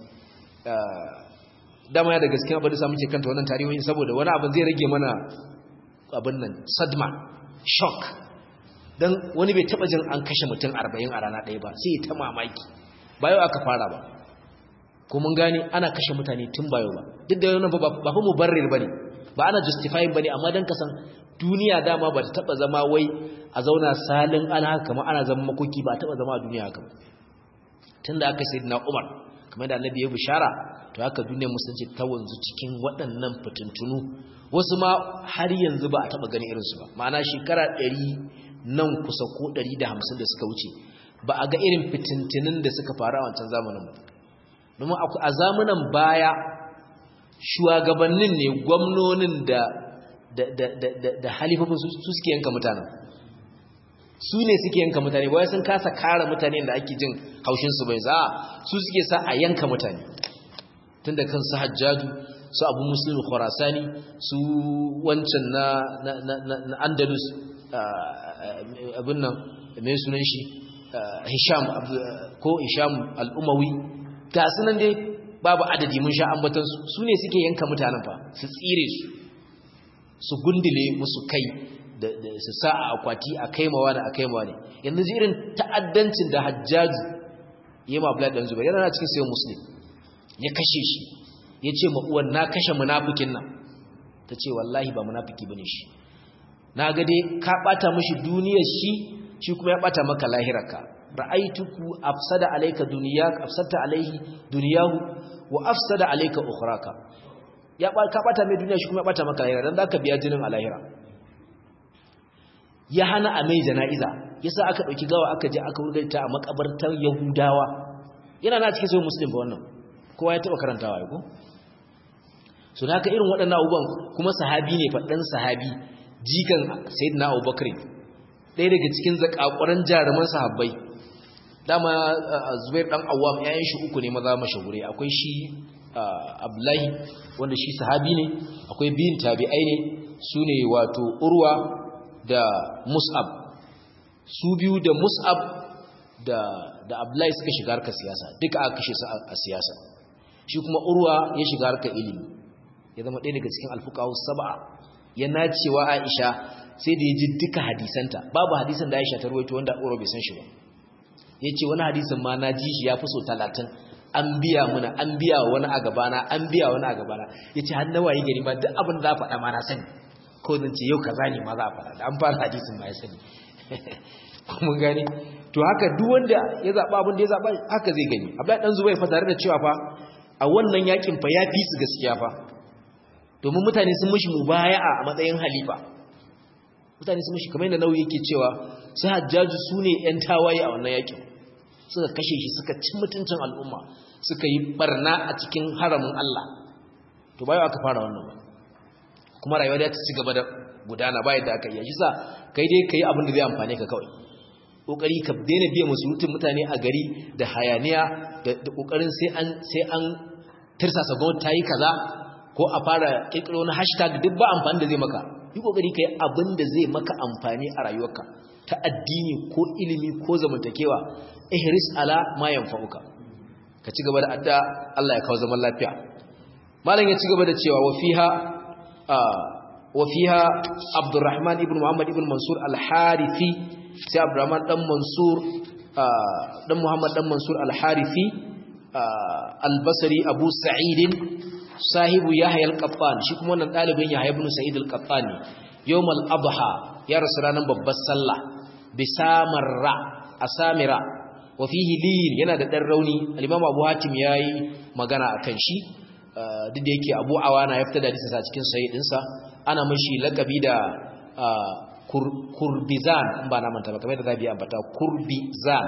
dama ya da gaskiya abin da samu ke kanta wannan tarihoyin saboda wani abin zai rage mana abin nan sadma shock dan wani bai taba jin an kashe mutum 40 a rana ɗaya ba sai ta mamaki ba yau aka fara ba ko mun gane ana kashe mutane tun ba yau ba duk da yana ba fa mubarrir bane ba ana justifying bane amma dan kasan duniya dama ba ta taba zama wai a zauna salin ana kamar ana zama makoki ba taba zama a duniya haka tunda aka sayyidina Umar kamar da Annabi ya bishara to haka duniyar musulunci ta wanzu cikin waɗannan fitintunu wasu ma har yanzu ba a taba gani irin su ba ma'ana shekara 100 nan kusa ko 150 da suka wuce ba a ga irin fitintunin da suka faru a wancan zamanin ba domin a zamanin baya shugabannin ne gwamnonin da da halifafin su suke yanka mutanen su ne suke yanka mutane ba sun kasa kare mutane da ake jin haushinsu bai za su suke sa a yanka mutane tun da kan su hajjaju su abu musulun khurasani su wancan na andalus abin nan mai sunan shi hisham ko hisham al'umawi ga sunan dai babu adadi mun sha ambatansu su ne suke yanka mutanen fa su tsire su su gundule musu kai da su sa a akwati a kaimawa da a kaimawa ne yanzu ji irin ta'addancin da hajjaju ya ma Abdullahi dan Zubair yana na cikin sayan muslim ya kashe shi ya ce ma uwan na kashe munafikin nan ta ce wallahi ba munafiki bane shi na ga dai ka bata mishi duniyar shi shi kuma ya bata maka lahirarka ra'aituku afsada alayka dunyak afsata alayhi dunyahu wa afsada alayka ukhraka ya ka bata mai duniya shi kuma ya bata maka lahira dan zaka biya jinin a lahira ya hana a mai jana'iza yasa aka dauki gawa aka je aka wurgarta a makabartar yahudawa yana na cikin sai muslim ba wannan kowa ya taba karantawa ai ko so da haka irin waɗannan abubuwan kuma sahabi ne fa dan sahabi jikan sayyidina abubakar ɗaya daga cikin zakakuran jaruman sahabbai dama zubair dan awam yayin shi uku ne maza mashahure akwai shi abdullahi wanda shi sahabi ne akwai biyin tabi'ai ne su ne wato urwa da mus'ab su biyu da mus'ab da da abdullahi suka shiga harkar siyasa duka aka kashe su a siyasa shi kuma urwa ya shiga harkar ilimi ya zama ɗaya daga cikin alfuqahu sab'a ya nacewa aisha sai da ya ji duka hadisanta babu hadisan da Aisha ta rawaito wanda Urwa bai san shi ba yace wani hadisin ma na ji shi ya fi so 30 an biya muna an biya wani a gabana an biya wani a gabana yace har na waye gari ma duk abin da za faɗa ma na sani ko zan ce yau kaza ne ma za a faɗa da an fara hadisin ma ya sani mun gane to haka duk wanda ya zaba abin da ya zaba haka zai gani Abdullahi dan Zubair fa tare da cewa fa a wannan yakin fa ya fi su gaskiya fa domin mutane sun mishi mubaya'a a matsayin halifa mutane sun mishi kamar yadda nauyi yake cewa su hajjaju su ne yan tawaye a wannan yakin suka kashe shi suka ci mutuncin al'umma suka yi barna a cikin haramin Allah to bayo aka fara wannan ba kuma rayuwa da ta ci gaba da gudana bayan da aka yi shi sa kai dai kai abin da zai amfane ka kawai kokari ka daina biya musulutun mutane a gari da hayaniya da kokarin sai an sai an tirsasa gwamnati ta yi kaza ko a fara kirkiro na hashtag duk ba amfani da zai maka yi kokari kai abin da zai maka amfani a rayuwarka ta addini ko ilimi ko zamantakewa ihris ala ma yanfa'uka ka ci gaba da adda Allah ya kawo zaman lafiya malam ya ci gaba da cewa wa fiha wa fiha Abdurrahman ibn Muhammad ibn Mansur al-Harithi sai Abdurrahman dan Mansur dan Muhammad dan Mansur al-Harithi al-Basri Abu Sa'id sahibu Yahya al-Qattan shi kuma wannan dalibin Yahya ibn Sa'id al-Qattan ne yawm al-adha ya rasu ranar babbar sallah bisamarra asamira wa fihi lin yana da dan rauni al-Imam Abu Hatim yayi magana akan shi duk da yake Abu Awana ya fita da hadisi sa cikin sahih dinsa ana mashi lakabi da kurbizan ba na manta ba kamar da zabi ambata kurbizan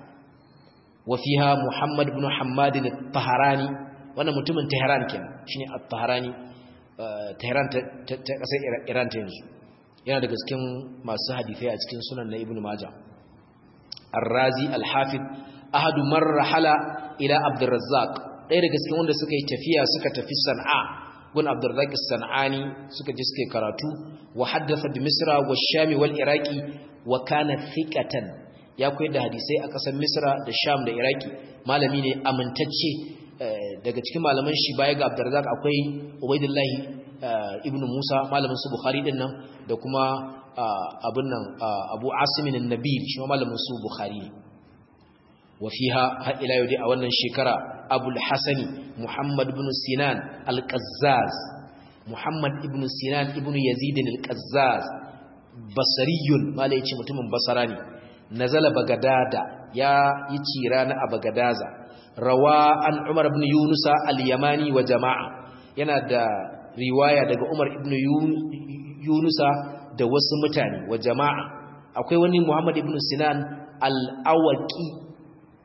wa fiha Muhammad ibn Hammad al-Taharani wannan mutumin Tehran kenan shine al-Taharani Tehran ta kasar Iran ta yanzu yana daga cikin masu hadisai a cikin sunan na Ibn Majah Ar-Razi al-Hafiz ahadu marhala ila Abdurrazzaq ɗaya daga cikin wanda suka yi tafiya suka tafi San'a gun Abdurrazzaq as-San'ani suka je suka karatu wa haddatha bi Misra wa Sham wal Iraqi wa kana thiqatan ya koyar da hadisai a ƙasar Misra da Sham da Iraki malami ne amintacce daga cikin malaman shi baya ga Abdurrazzaq akwai Ubaydullah ibn Musa malamin su Bukhari din nan da kuma abin nan Abu Asim an-Nabil shi malamin su Bukhari wa fiha har ila yau dai a wannan shekara Abu al-Hasan Muhammad ibn Sinan al-Qazzaz Muhammad ibn Sinan ibn Yazid al-Qazzaz basariyun mala yace mutumin basara ne nazala bagadada ya yi cira na a bagadaza rawa an Umar ibn Yunus al-Yamani wa jama'a yana da riwaya daga Umar ibn Yunusa da wasu mutane wa jama'a akwai wani Muhammad ibn Sinan al-Awaqi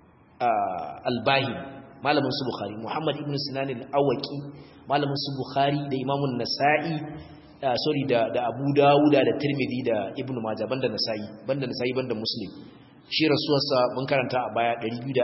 al-Bahi malamin su Bukhari Muhammad ibn Sinan al-Awaqi malamin su Bukhari da Imam nasai sorry da da Abu Dawud da Tirmidhi da Ibn Majah banda Nasa'i banda Nasa'i banda Muslim shi rasuwarsa mun karanta a baya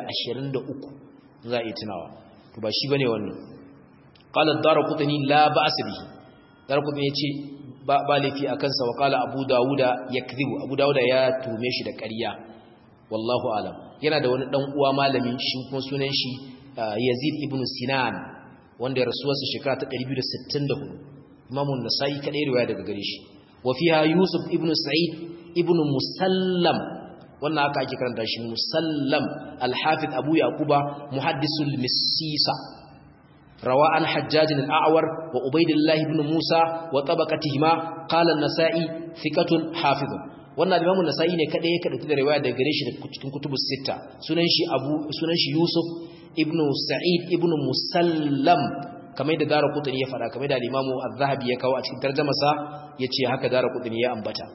223 za a yi tunawa to ba shi bane wannan qala ad-darqutni la ba'as bihi darqutni yace ba ba lafi akan sa wa qala abu dauda yakdhibu abu dauda ya tume shi da ƙarya wallahu alam yana da wani dan uwa malami shi kuma sunan shi yazid ibn sinan wanda ya rasuwarsa shekara ta 264 imam an-nasai kadai riwaya daga gare shi wa fiha yusuf ibn sa'id ibn musallam wannan aka ake karanta shi musallam al-hafiz abu yaquba muhaddisul misisa روى عن حجاج الأعور وعبيد الله بن موسى وطبقتهما قال النسائي ثقة حافظ wannan Imam Nasa'i ne kada ya kada da riwaya daga gare shi cikin kutubus sita sunan shi Abu sunan shi Yusuf ibn Sa'id ibn Musallam kamar da Daraqutni ya fada kamar da Imam Az-Zahabi ya kawo a cikin tarjumarsa yace haka Daraqutni ya ambata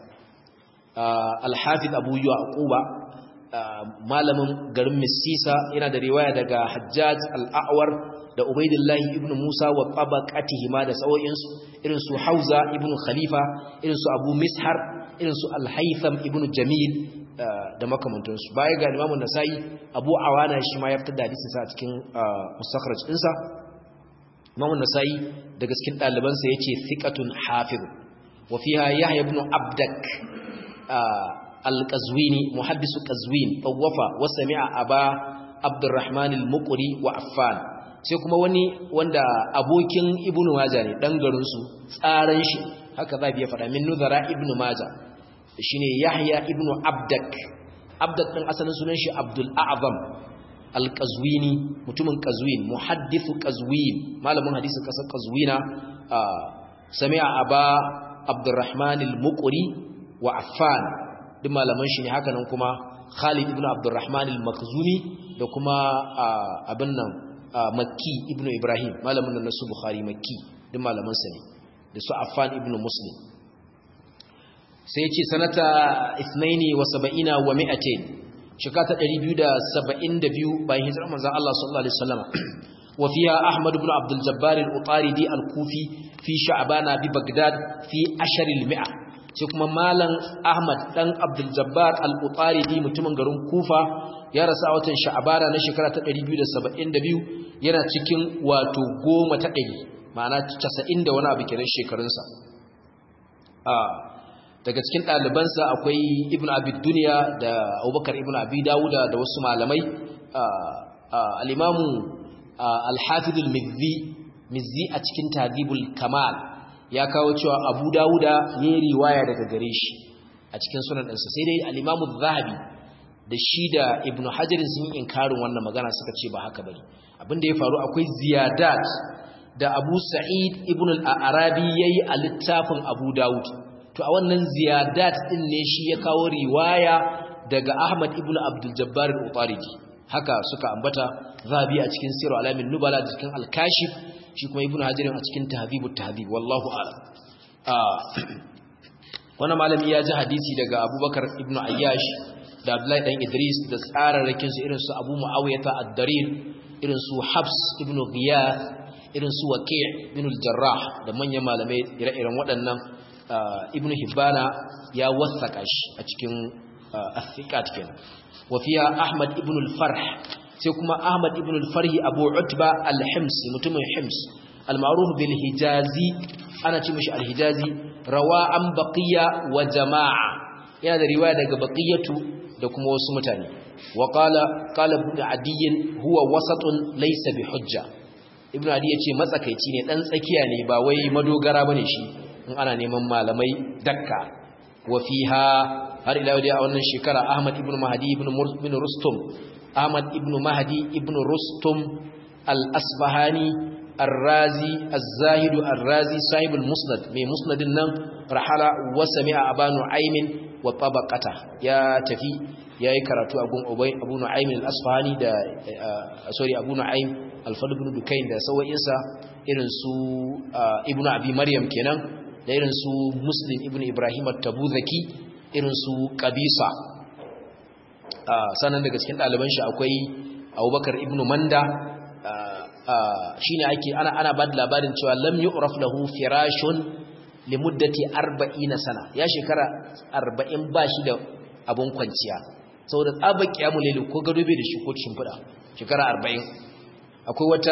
Al-Hafiz Abu Yaquba malamin garin Misisa yana da riwaya daga Hajjaj al-A'war da Ubaidullahi ibn Musa wa tabaqatihima da sawoyinsu irin su Hauza ibn Khalifa irin su Abu Mishar irin su Al-Haytham ibn Jamil da makamantansu baya ga Imam Nasa'i Abu Awana shi ma ya fitar da hadisin sa a cikin mustakhraj ɗinsa Imam Nasa'i daga cikin ɗalibansa yace thiqatun hafiz wa fiha Yahya ibn Abdak al-Qazwini muhaddisu Qazwin tawafa wa sami'a Aba Abdurrahman al-Muqri wa Affan sai kuma wani wanda abokin ibnu majah ne dan garin su tsaran shi haka za biya faɗa min nuzara ibnu majah shine yahya ibnu abdak abdak din asalin sunan shi abdul a'zam al-qazwini mutumin qazwin muhaddithu qazwin malamin hadisin kasar qazwina sami'a aba abdurrahman al-muqri wa affan duk malaman shi ne haka nan kuma khalid ibn abdurrahman al-makhzumi da kuma abin nan makki ibn ibrahim malamin nan nasu bukhari makki duk malaman sa ne da su affan ibn muslim sai ya ce sanata 72 wa 200 shekata 272 bayan hijirar manzon Allah sallallahu alaihi wasallam wa fiha Ahmad ibn Abdul Jabbar al-Utaridi al-Kufi fi Sha'bana bi Baghdad fi ashar al-mi'a sai kuma malam Ahmad dan Abdul Jabbar al-Utaridi mutumin garin Kufa ya rasu a watan Sha'bana na shekara ta 272 yana cikin wato goma ta 100 ma'ana 90 da wani abu kenan shekarunsa daga cikin ɗalibansa akwai ibn abi duniya da abubakar ibn abi dawuda da wasu malamai al'imamu alhafidul mizzi a cikin tadibul kamal ya kawo cewa abu dawuda ya yi riwaya daga gare shi a cikin sunan ɗansa sai dai al'imamu zahabi da shi da ibn hajjarin sun yi inkarin wannan magana suka ce ba haka bane abinda ya faru akwai ziyadat da abu sa'id ibn al'arabi ya yi a littafin abu dawud to a wannan ziyadat din ne shi ya kawo riwaya daga Ahmad ibn Abdul Jabbar al-Utaridi haka suka ambata zabi a cikin Sirr alamin nubala da cikin al-Kashif shi kuma Ibn Hajar a cikin Tahdhibut Tahdhib wallahu a'lam wannan malami ya ji hadisi daga Abubakar ibn Ayyash da Abdullahi dan Idris da tsararrakin su irin su Abu Muawiyah ad-Darir irin su Habs ibn Ghiyath irin su Waqi' ibn al-Jarrah da manyan malamai ire-iren waɗannan ibn hibbana ya wasaka shi a cikin athiqat kenan wa fiya ahmad ibn al-farh sai kuma ahmad ibn al-farh abu utba al-hims mutumin hims al-ma'ruf bil hijazi ana ce mishi al-hijazi rawa an baqiya wa jama'a yana da riwaya daga baqiyatu da kuma wasu mutane wa qala qala ibn adiy huwa wasatun laysa bi hujja ibn adiy yace matsakaici ne dan tsakiya ne ba wai madogara bane shi in ana neman malamai dakka wa fiha har ila yau a wannan shekara Ahmad ibn Mahdi ibn ibn Rustum Ahmad ibn Mahdi ibn Rustum al-Asbahani الرازي الزاهد الرازي صاحب المسند من مسند النم رحل وسمع أبا نعيم وطبقته يا تفي يا يكرتو أبو أبو نعيم الأصفهاني دا سوري أبو نعيم الفضل بن دكين دا سوى إنسا إرنسو ابن أبي مريم كنان da irin su muslim ibn ibrahim at-tabuzaki irin su qabisa sanan daga cikin ɗaliban shi akwai abubakar ibn manda shine ake ana ana ba da labarin cewa lam yu'raf lahu firashun li muddati 40 sana ya shekara 40 ba shi da abun kwanciya saboda tsaba kiyamul layl ko gado bai da shi ko shimfida shekara 40 akwai wata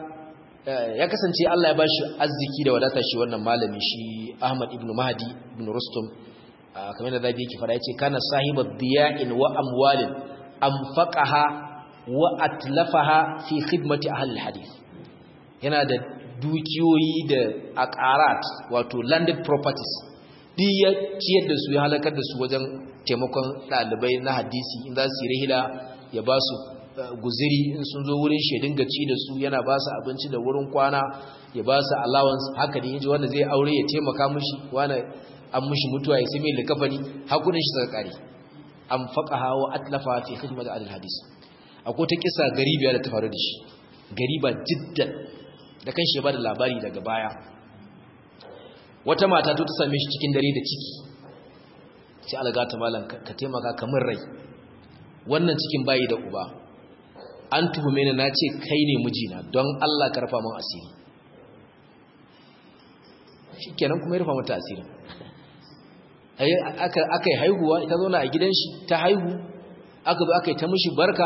ya kasance Allah ya bashi arziki da wadata shi wannan malami shi Ahmad ibn Mahdi ibn Rustum kamar da zabi yake fara yace kana sahibat diya'in wa amwalin anfaqaha wa atlafaha fi khidmati ahli alhadith yana da dukiyoyi da aqarat wato landed properties duk ya ciyar da su ya halakar da su wajen taimakon dalibai na hadisi in za su yi rihila ya ba su guziri in sun zo wurin shi dinga ci da su yana ba su abinci da wurin kwana ya ba su allowance haka ne yaji wanda zai aure ya taimaka mushi wani an mushi mutuwa ya sai mai likafani hakunan shi daga kare an faqaha wa atlafa fi khidmat al-hadis akwai ta kisa garibiya da ta faru da shi gariba jiddan da kanshi ya bada labari daga baya wata mata ta same shi cikin dare da ciki sai algata malam ka taimaka kamar rai wannan cikin bayi da uba an tuhume ni na ce kai ne mijina don Allah ka rufa min asiri shikenan kuma ya rufa mata asiri aka yi haihuwa ita zauna a gidan shi ta haihu aka zo aka yi ta mishi barka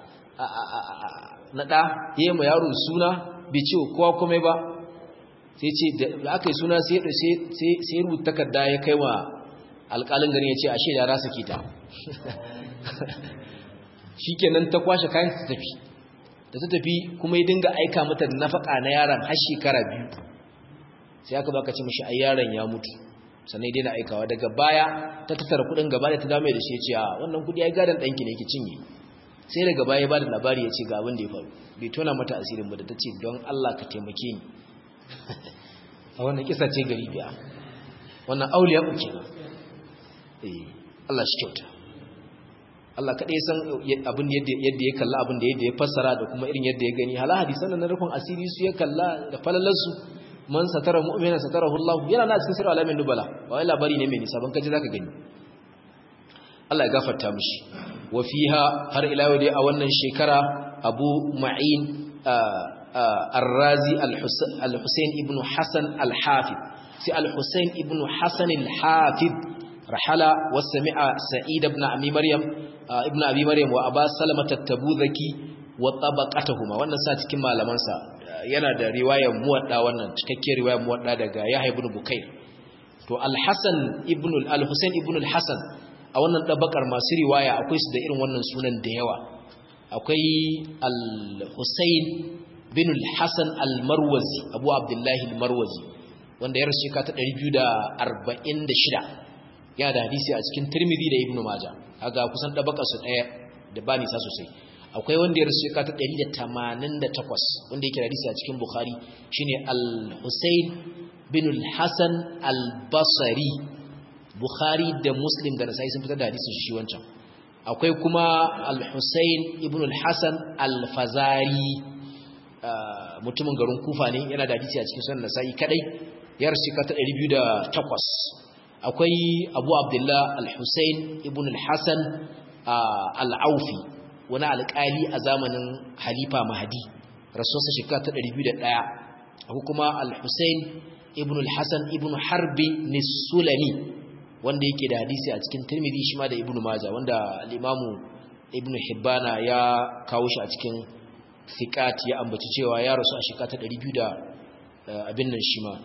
na ɗa ya ma yaro suna bai ce kowa kome ba sai ce da aka yi suna sai rubuta takarda ya kai wa alƙalin gani ya ce ashe da rasa kita shi kenan ta kwashe kayan ta tafi da ta tafi kuma ya dinga aika mata da nafaka na yaron har shekara biyu sai aka baka ce mishi ai yaron ya mutu sannan dai na aikawa daga baya ta tattara kudin gaba da ta dame da shi ya ce a wannan kudi ai gadan danki ne ki cinye sai daga baya ya bada labari ya ce ga abin da ya faru bai tona mata asirin ba da ta ce don Allah ka taimake ni a wannan kisa ce gari biya wannan auliya ku kenan eh Allah shi kyauta Allah kaɗai san abin yadda ya kalla abin da yadda ya fassara da kuma irin yadda ya gani hala hadisan na rufin asiri su ya kalla da falalarsu man satara mu'mina satarahu Allah yana na cikin sirri alamin nubala ba wai labari ne mai nisa ban kaje zaka gani Allah ya gafarta mishi wa fiha har ila yau dai a wannan shekara Abu Ma'in Ar-Razi Al-Husayn ibn Hasan Al-Hafid sai Al-Husayn ibn Hasan Al-Hafid rahala wa sami'a Sa'id ibn Abi Maryam ibn Abi Maryam wa Aba Salamah at-Tabuzaki wa tabaqatuhuma wannan sa cikin malamansa yana da riwayar muwadda wannan cikakken riwayar muwadda daga Yahya ibn Bukair to Al-Hasan ibn Al-Husayn ibn Al-Hasan a wannan dabakar masu riwaya akwai su da irin wannan sunan da yawa akwai Al-Husayn bin Al-Hasan Al-Marwazi Abu Abdullah Al-Marwazi wanda ya rasu ka ta 246 yana da hadisi a cikin Tirmidhi da Ibn Majah kaga kusan dabakar su daya da ba nisa sosai akwai wanda ya rasu shekara ta 188 wanda yake hadisi a cikin Bukhari shine Al-Husayn bin Al-Hasan Al-Basri Bukhari da Muslim da Nasa'i sun fitar da hadisin shi wancan akwai kuma Al-Husayn ibn Al-Hasan Al-Fazari mutumin garin Kufa ne yana da hadisi a cikin sunan Nasa'i kadai ya rasu shekara ta 208 akwai Abu Abdullah Al-Husayn ibn Al-Hasan Al-Aufi wani alƙali a zamanin halifa mahadi rasuwarsa shekara ta 201 akwai kuma al-husayn ibn al-hasan ibn harbi nisulami wanda yake da hadisi a cikin tirmidhi shi ma da ibn majah wanda al-imamu ibn hibbana ya kawo shi a cikin fiqat ya ambaci cewa ya rasu a shekara ta 200 da abin nan shi ma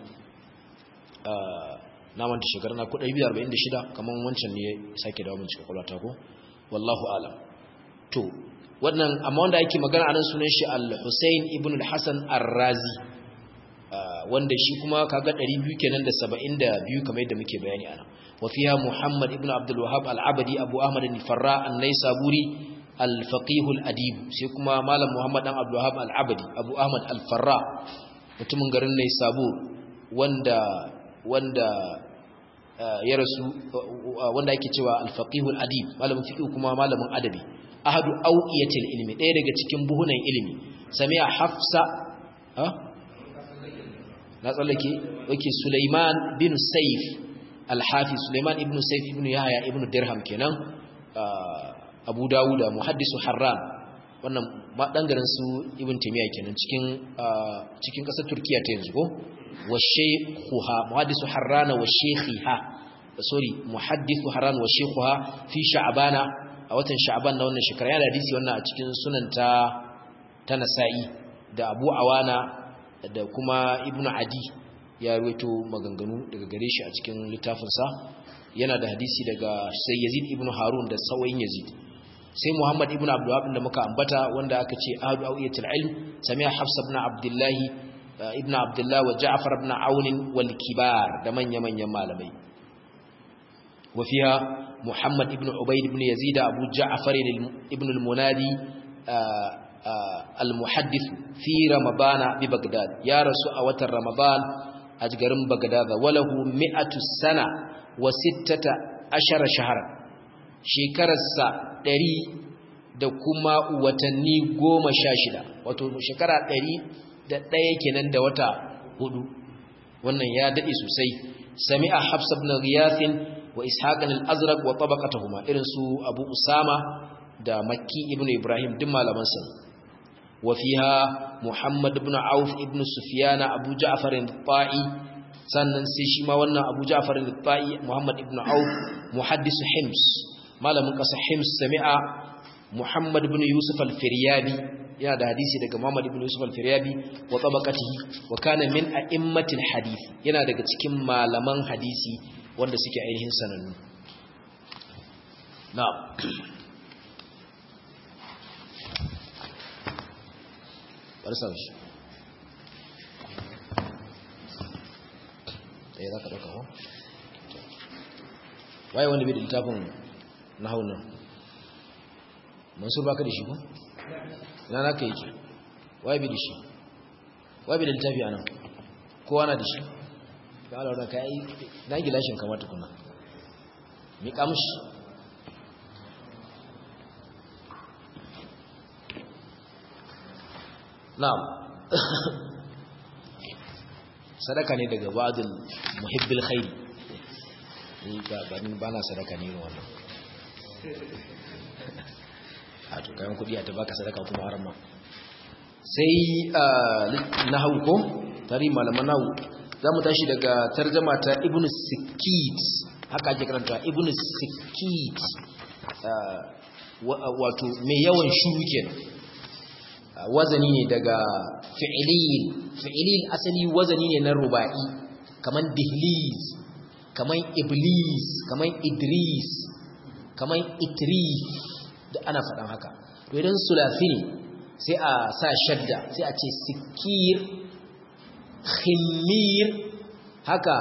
na manta shekara na ko 246 kaman wancan ne ya sake dawo mun cikin kwalata ko wallahu alam to wannan amma wanda ake magana anan sunan shi al-Husayn ibn al-Hasan ar-Razi wanda shi kuma kaga 200 kenan da 72 kamar yadda muke bayani ana wa fiha Muhammad ibn Abdul Wahhab al-Abadi Abu Ahmad al-Farra an-Naisaburi al-Faqih al-Adib sai kuma Malam Muhammad dan Abdul Wahhab al-Abadi Abu Ahmad al-Farra mutumin garin Naisabur wanda wanda ya rasu wanda ake cewa al-Faqih al-Adib malamin fiqh kuma malamin adabi ahadu auqiyatil ilmi ɗaya daga cikin buhunan ilimi sami'a hafsa ha na tsallake yake Sulaiman bin Saif al-Hafiz Sulaiman ibn Saif ibn Yahya ibn Dirham kenan Abu Dawud muhaddisu Harran wannan dan garin su Ibn Taymiyyah kenan cikin cikin kasar Turkiya ta yanzu ko wa shaykhuha muhaddisu Harran wa shaykhiha sorry muhaddithu Harran wa shaykhuha fi Sha'bana a watan sha'aban na wannan shekara yana hadisi wannan a cikin sunan ta ta nasa'i da abu awana da kuma ibnu adi ya ruwaito maganganu daga gare shi a cikin littafinsa yana da hadisi daga sai yazid ibnu harun da sawayin yazid sai muhammad ibnu abdulwahab da muka ambata wanda aka ce ahadu awiyatul ilm sami'a hafsa ibn abdullah ibnu abdullah wa ja'far ibn aun wal kibar da manya manyan malamai وفيها محمد ابن عبيد بن يزيد أبو جعفر ابن المنادي المحدث في رمضان ببغداد يا رسول أوت رمضان أجرم بغداد وله مئة سنة وستة عشر شهرا shekararsa ɗari da kuma watanni goma sha shida wato shekara ɗari da ɗaya kenan da wata hudu wannan ya daɗe sosai sami'a hafsa ibn ghiyathin wa ishaqan al-azraq wa tabaqatuhuma irin su abu usama da makki ibn ibrahim duk malaman sa wa fiha muhammad ibn auf ibn sufyan abu ja'far al-ta'i sannan sai shi ma wannan abu ja'far al-ta'i muhammad ibn auf muhaddis hims malamin kasa hims sami'a muhammad ibn yusuf al-firyabi yana da hadisi daga muhammad ibn yusuf al-firyabi wa tabaqatihi wa kana min a'immatil hadith yana daga cikin malaman hadisi wanda suke ainihin sanannu na bari sa shi ɗaya za ka ɗauka ko waye wanda bai da littafin na haunan mansur baka da shi ko ina na ka yake waye bai da shi waye bai da littafi a nan kowa na da shi ka ala wadda ka yi na gilashin kamata kuna mi kamshi na'am sadaka ne daga ba'dul muhibbil khairi ni ba ba na sadaka ne wannan a to kayan kudi a ta baka sadaka kuma haram ma sai na ko tari malaman nahu za mu tashi daga tarjama ta ibn sikit haka ake karanta ibn sikit wato mai yawan shuru kenan wazani ne daga fi'ilin fi'ilin asali wazani ne na ruba'i kaman dihliz kaman iblis kaman idris kaman itrif da ana faɗan haka to idan sulafi ne sai a sa shadda sai a ce sikir khimir haka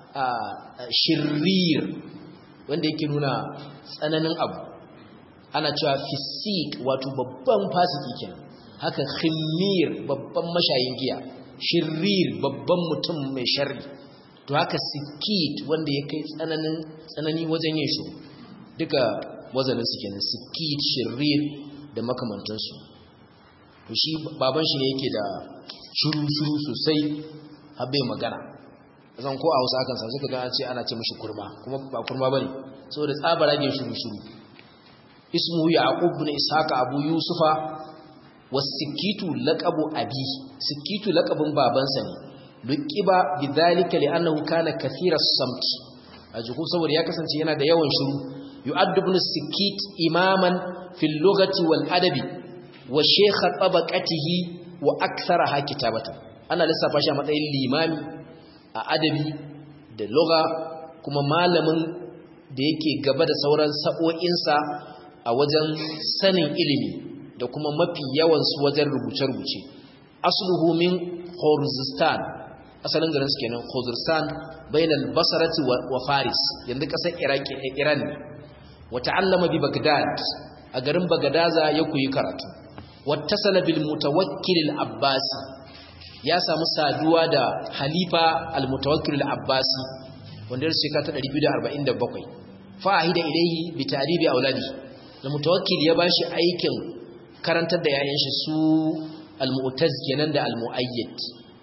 shirrir wanda yake nuna tsananin abu ana cewa fisik wato babban fasiki kenan haka khimir babban mashayin giya shirrir babban mutum mai sharri to haka sikit wanda ya kai tsananin tsanani wajen yin shi duka wazanin su kenan sikit shirrir da makamantansu to shi baban shi ne yake da shuru shuru sosai har bai magana zan ko a Hausa akan sa suka ga ce ana ce mishi kurma kuma ba kurma bane saboda tsabaragen shuru shuru ismuhu yaqub ibn ishaqa abu yusufa wasikitu laqabu abi sikitu laqabin babansa ne luqiba bidhalika li'annahu kana kathira as-samt ajuku saboda ya kasance yana da yawan shiru yu'addu ibn sikit imaman fil lughati wal adabi wa shaykh tabaqatihi wa aktharaha kitabatan ana lissafa shi a matsayin limami a adabi da lugha kuma malamin da yake gaba da sauran sa'o'insa a wajen sanin ilimi da kuma mafi yawansu wajen rubuce-rubuce asluhu min khorzistan asalin garin su kenan khorzistan bainal basarati wa faris yanzu kasar iraki iran ne wa ta'allama bi bagdad a garin bagdaza ya koyi karatu wattasala bil mutawakkil al abbasi ya samu saduwa da halifa al mutawakkil al abbasi wanda ya shekara ta 247 fa'ida ilaihi bi ta'ribi auladi da mutawakkil ya bashi aikin karantar da yayan shi su al-mu'taz kenan da al-mu'ayyid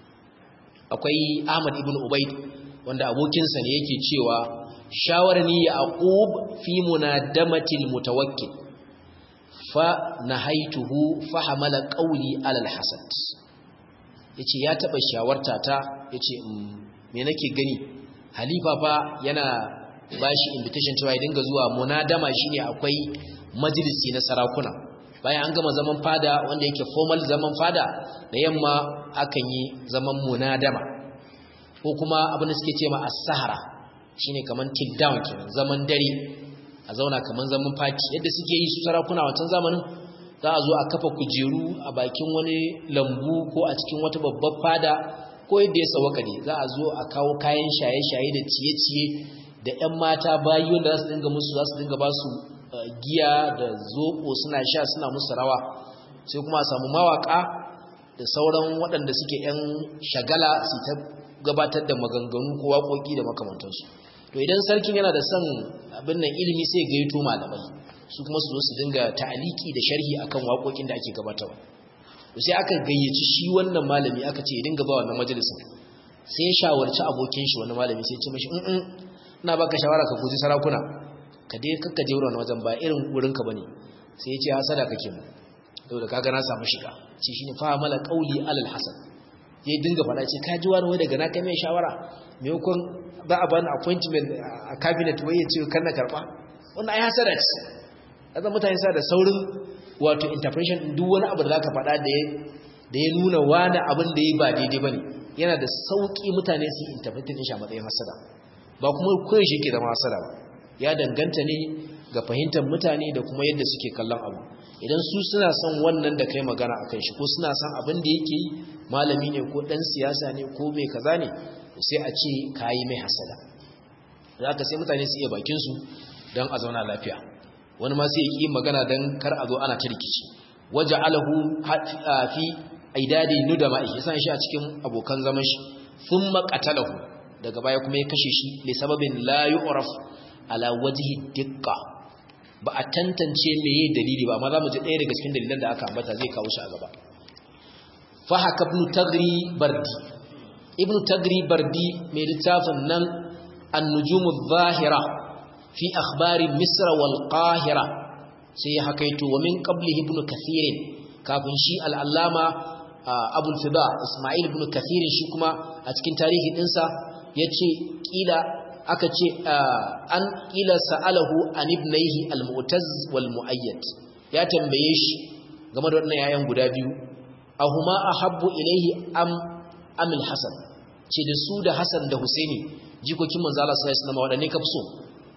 akwai Ahmad ibn Ubayd wanda abokinsa ne yake cewa shawarni yaqub fi munadamati al-mutawakkil fa nahaituhu fa hamala qawli ala al-hasad yace ya taba shawarta ta yace me nake gani halifa fa yana bashi invitation cewa ya dinga zuwa munadama shine akwai majalisi na sarakuna bayan an gama zaman fada wanda yake formal zaman fada da yamma akan yi zaman munadama ko kuma abin da suke ce ma as-sahara shine kaman till down kenan zaman dare a zauna kaman zaman party yadda suke yi su sarakuna wancan zamanin za a zo a kafa kujeru a bakin wani lambu ko a cikin wata babbar fada ko yadda ya sawaka ne za a zo a kawo kayan shaye-shaye da ciye-ciye da 'yan mata bayi wanda za su dinga musu za su dinga ba su giya da zoɓo suna sha suna musu rawa sai kuma a samu mawaka da sauran waɗanda suke 'yan shagala su ta gabatar da maganganu ko waƙoƙi da makamantansu to idan sarkin yana da son abin nan ilimi sai gaito malamai su kuma su zo su dinga ta'aliki da sharhi akan waƙoƙin da ake gabatarwa to sai aka gayyaci shi wannan malami aka ce ya dinga ba wannan majalisin sai ya shawarci abokin shi wannan malami sai ya ce mashi in ina baka shawara ka guji sarakuna ka dai kakka je wurin wajen ba irin wurin ka bane sai ya ce hasada kake mu saboda kaga na samu shiga ce shine fa mala qauli alal hasan ya dinga fada ce ka ji wani wai daga na kai mai shawara me yakon za a bani appointment a cabinet wai ya ce kan na karba wannan ai hasada ce azan mutane sa da saurin wato interpretation duk wani abu da zaka fada da ya da ya nuna wani abin da ya ba daidai bane yana da sauki mutane su interpret din shi a matsayin hasada ba kuma koyi shi ke zama hasada ba ya danganta ne ga fahimtar mutane da kuma yadda suke kallon abu idan su suna son wannan da kai magana akan shi ko suna son abin da yake yi malami ne ko dan siyasa ne ko mai kaza ne sai a ce kayi mai hasada zaka sai mutane su iya bakin su dan a zauna lafiya wani ma sai ya ki magana dan kar a zo ana ta rikici waja'alahu fi aidadi nudama yasan shi a cikin abokan zaman shi thumma qatalahu daga baya kuma ya kashe shi li sababin la yu'raf ala wajhi diqqa ba a tantance meye dalili ba amma zamu ji ɗaya daga cikin dalilan da aka ambata zai kawo shi a gaba fa haka ibn tagri bardi ibn tagri bardi mai littafin nan an-nujum adh-dhahira fi akhbari misra wal qahira sai ya hakaito wa min qablihi ibn kathir kafin shi al-allama abul fida isma'il ibn kathir shi kuma a cikin tarihi dinsa yace kila aka ce an kila sa'alahu an ibnaihi al-mu'taz wal mu'ayyad ya tambaye shi game da wannan yayan guda biyu ahuma ahabbu ilaihi am am al-hasan ce da su da hasan da husaini jikokin manzo Allah sallallahu alaihi wasallam wadanne ka fi so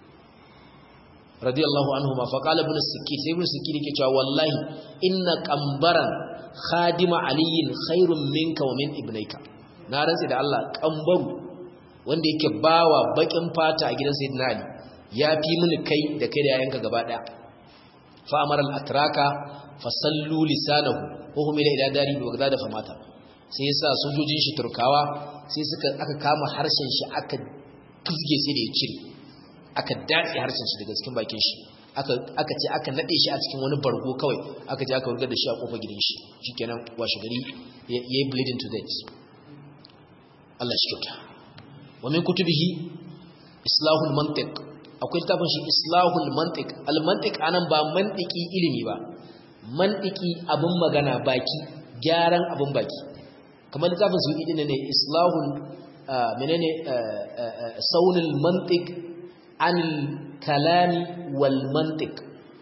radiyallahu anhuma fa qala ibn as-sikki sai ibn as-sikki yake cewa wallahi inna qambaran khadima aliyin khairun minka wa min ibnaika na rantsi da Allah kambaru wanda yake bawa bakin fata a gidan sayyidina ali ya fi mini kai da kai da yayanka gaba daya fa amara al-atraka fa sallu lisanahu wa hum ila ila dari bi bagdad fa mata sai yasa sojojin shi turkawa sai suka aka kama harshen shi aka kuzge sai da ya cire aka datse harshen shi daga cikin bakin shi aka aka ce aka nade shi a cikin wani bargo kawai aka je aka wurgar da shi a kofar gidan shi shikenan washe gari yayi bleeding to death Allah shi kyauta wa min kutubihi islahul mantiq akwai littafin shi islahul mantiq al mantiq anan ba mantiki ilimi ba mantiki abin magana baki gyaran abin baki kamar littafin su idin ne islahul menene saunul mantiq anil kalami wal mantiq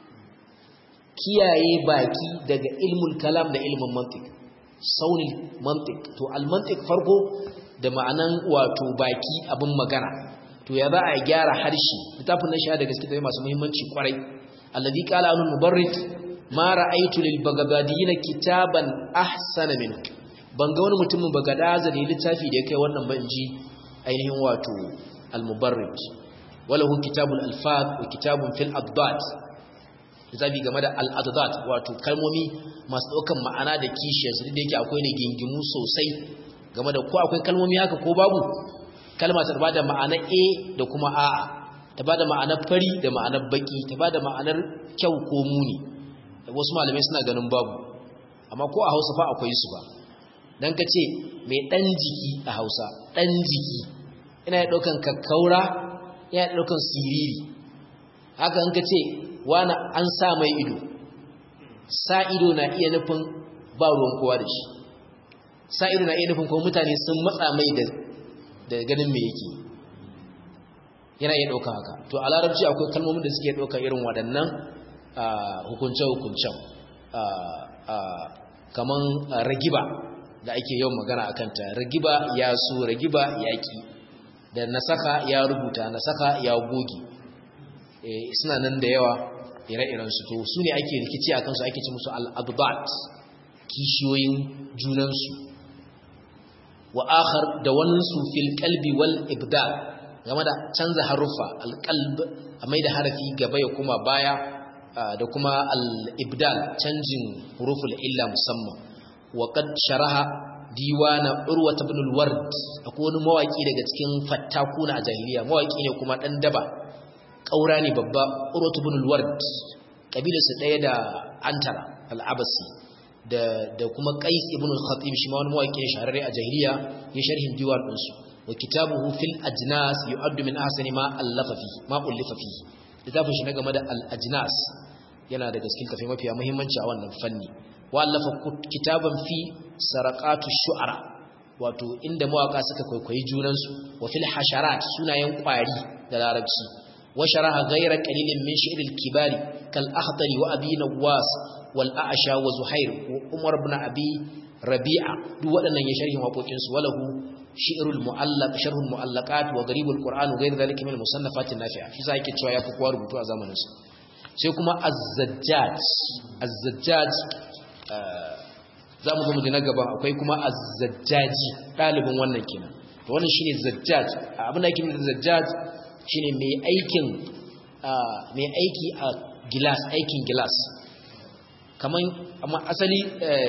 kiyaye baki daga ilmul kalam da ilmin mantiq saunul mantiq to al mantiq farko da ma'anan wato baki abin magana to ya za a gyara harshe littafin nan shi da gaske tafi masu muhimmanci kwarai alladhi qala anul mubarrid ma ra'aytu lil bagdadiyina kitaban ahsana min ban ga wani mutumin bagadaza da littafi da ya kai wannan ba inji ainihin wato al mubarrid walahu kitabul alfaz wa kitabun fil adad littafi game da al adad wato kalmomi masu daukan ma'ana da kishiyarsu da yake akwai ne gingimu sosai game da ko akwai kalmomi haka ko babu kalma ta bada ma'anar a da kuma a'a ta bada ma'anar fari da ma'anar baki ta bada ma'anar kyau ko muni wasu malamai suna ganin babu amma ko a Hausa fa akwai su ba dan kace mai dan jiki a Hausa dan jiki ina ya daukan kakkaura ina ya daukan siriri haka an kace wani an sa mai ido sa ido na iya nufin ba ruwan kowa da shi sa'iru na iya nufin kuma mutane sun matsa mai da ganin mai yake yana iya ɗauka haka to a larabci akwai kalmomin da suke ɗauka irin waɗannan hukunce-hukuncen kaman ragiba da ake yawan magana a kanta ragiba ya so ragiba ya ki da nasaka ya rubuta nasaka ya goge suna nan da yawa ire-irensu to su ne ake rikici a kansu ake ci musu al'adubat kishiyoyin junansu wa akhar da waninsu fil qalbi wal ibdal game da canza haruffa al qalb a mai da harafi gaba ya kuma baya da kuma al ibdal canjin huruful illa musamman wa qad sharaha diwana urwa ibn al ward akwai wani mawaki daga cikin fattakuna a jahiliya mawaki ne kuma dan daba kaura ne babba urwa ibn al ward kabilarsa daya da antara al abasi da da kuma Qais ibn al-Khatib shi ma wani mawaki shahararre a jahiliya ya sharhin diwar din su wa kitabuhu fil ajnas yu'addu min ahsani ma allafa fi ma ullifa fi littafin shi na game da al-ajnas yana da gaskiya tafi mafiya muhimmanci a wannan fanni wa allafa kitaban fi saraqatu shu'ara wato inda mawaka suka kwaikwayi junan su wa fil hasharat sunayen kwari da larabci wa sharaha ghayra qalilin min shi'r al-kibari kal akhtari wa abi nawas والأعشى وزهير وعمر بن أبي ربيعة duk waɗannan ya sharhin waƙoƙin su walahu shi'rul mu'allaq sharhul mu'allaqat wa gharibul qur'an wa ghayr dhalika min al-musannafat an-nafi'a shi sai yake cewa yafi kowa rubutu a zamanin sa sai kuma az-zajjaj az-zajjaj za mu mu na gaba akwai kuma az-zajjaji dalibin wannan kenan to wannan shine zajjaj abin da yake nufi zajjaj shine mai aikin mai aiki a gilas aikin gilas kaman amma asali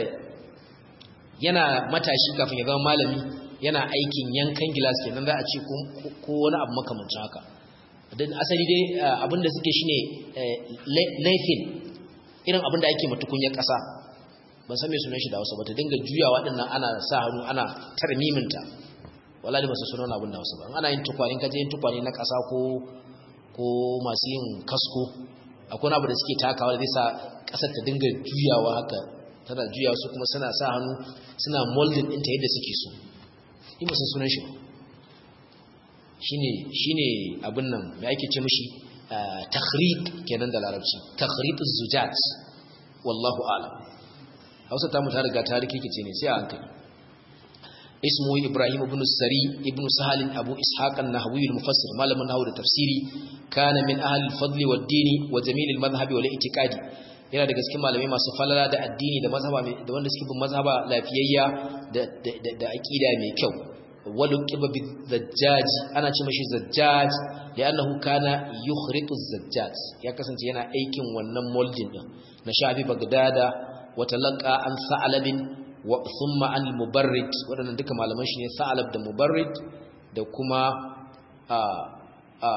yana matashi kafin ya zama malami yana aikin yankan gilas kenan za a ce ko wani abu makamancin haka don asali dai abinda suke shine laifin irin abinda ake matukunyar ƙasa ban san me sunan shi da Hausa ba ta dinga juyawa dinnan ana sa hannu ana tarmiminta wallahi ba su sunan abin da Hausa ba ana yin tukwane kaje yin tukwane na ƙasa ko ko masu yin kasko akwai abu da suke takawa da zai sa ƙasar ta dinga juyawa haka tana juyawa su kuma suna sa hannu suna molding ɗinta yadda suke so ni ba san sunan shi shine shine abin nan me ake ce mishi takhrid kenan da larabci takhriduz zujat wallahu a'lam hausa ta mu ta riga ta rikice ne sai a hankali ismu ibrahim ibn sari ibn sahal abu ishaq an-nahwi al-mufassir malamin nahwu da tafsiri kana min ahli al-fadl wad-din wa jamil al-madhhab wal i'tiqadi yana daga cikin malamai masu falala da addini da mazhaba da wanda suke bin mazhaba lafiyayya da da da aqida mai kyau waluqiba bizajjaj ana ce mashi zajjaj li'annahu kana yukhritu az-zajjaj ya kasance yana aikin wannan molding din na shafi bagdada wa talaqa an sa'alabin wa thumma an mubarrid wadannan duka malaman shi ne sa'alab da mubarrid da kuma a a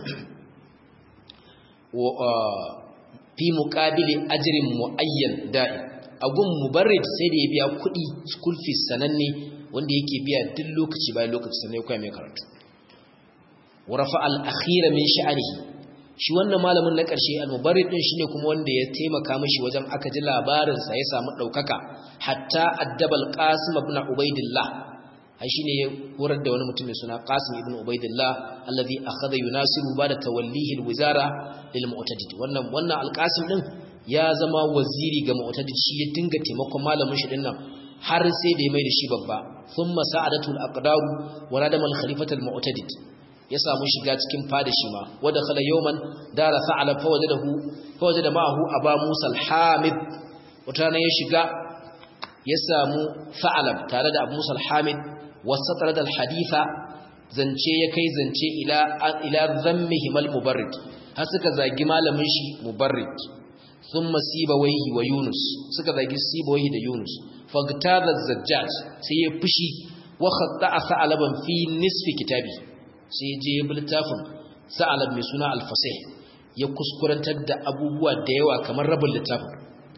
fi muqabili ajrin muayyan da'i agun mubarrid sai da ya biya kuɗi school fees sananne wanda yake biya duk lokaci bayan lokaci sannan ya koya mai karatu wa rafa al-akhira min sha'anihi shi wannan malamin na ƙarshe al-mubarrid din shine kuma wanda ya taimaka mishi wajen aka ji labarin sa ya samu daukaka hatta addabal qasim ibn ubaidillah ai shine ya horar da wani mutum mai suna qasim ibn ubaidillah alladhi akhadha yunasiru ba'da tawallihi al-wizara lil mu'tadid wannan wannan al-qasim din ya zama waziri ga mu'tadid shi ya dinga taimakon malamin shi dinnan har sai da ya mai da shi babba thumma sa'adatul aqdaru wa nadama al-khalifatu al-mu'tadid ya samu shiga cikin fada shi ma wada khala yawman dara sa'ala fa wajadahu fa wajada ma'ahu aba musa al-hamid wata ne ya shiga ya samu sa'alab tare da abu musa al-hamid wasatara da al-haditha zance ya kai zance ila ila dhammihim al-mubarrid har suka zagi malamin shi mubarrid thumma sibawayhi wa yunus suka zagi sibawayhi da yunus fagtada az-zajjaj sai ya fushi wa khatta'a sa'alaban fi nisfi kitabi sai ya je ya bi littafin sa'alab mai suna alfasai ya kuskurantar da abubuwa da yawa kamar rabin littafin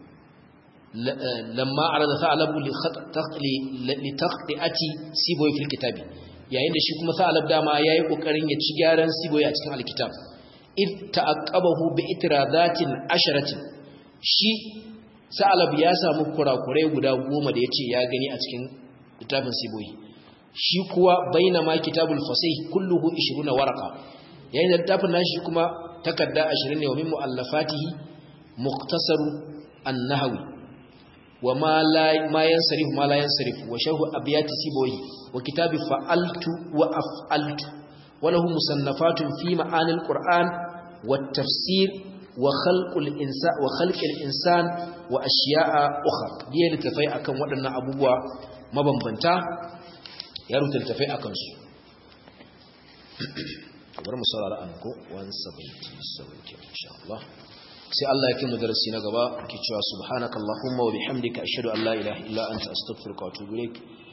lamma a rada sa'alabu li taqdi'ati siboyi fil kitabi yayin da shi kuma sa'alab dama yayi kokarin ya ci gyaran siboyi a cikin alkitab id ta'aqqabahu bi itiradatin asharatin shi sa'alab ya samu kurakurai guda goma da yace ya gani a cikin littafin siboyi shi kuwa baina ma kitabul fasih kulluhu 20 warqa yayin da littafin nashi kuma takarda 20 ne wa min muallafatihi muqtasaru an-nahwi wa ma la ma yansarif ma la yansarif wa sharh abyat sibawi wa kitabi fa'altu wa af'altu wa lahu musannafatun fi ma'ani al-qur'an wa tafsir wa khalqul insan wa khalqil insan wa ashiya'a ukhra diya litafai akan waɗannan abubuwa mabambanta ya rubuta littafai a kansu bari mu saurara an ko 177 insha Allah sai Allah ya kai mu darasi na gaba ke cewa subhanakallahumma wa bihamdika ashhadu an la ilaha illa anta astaghfiruka wa atubu ilaik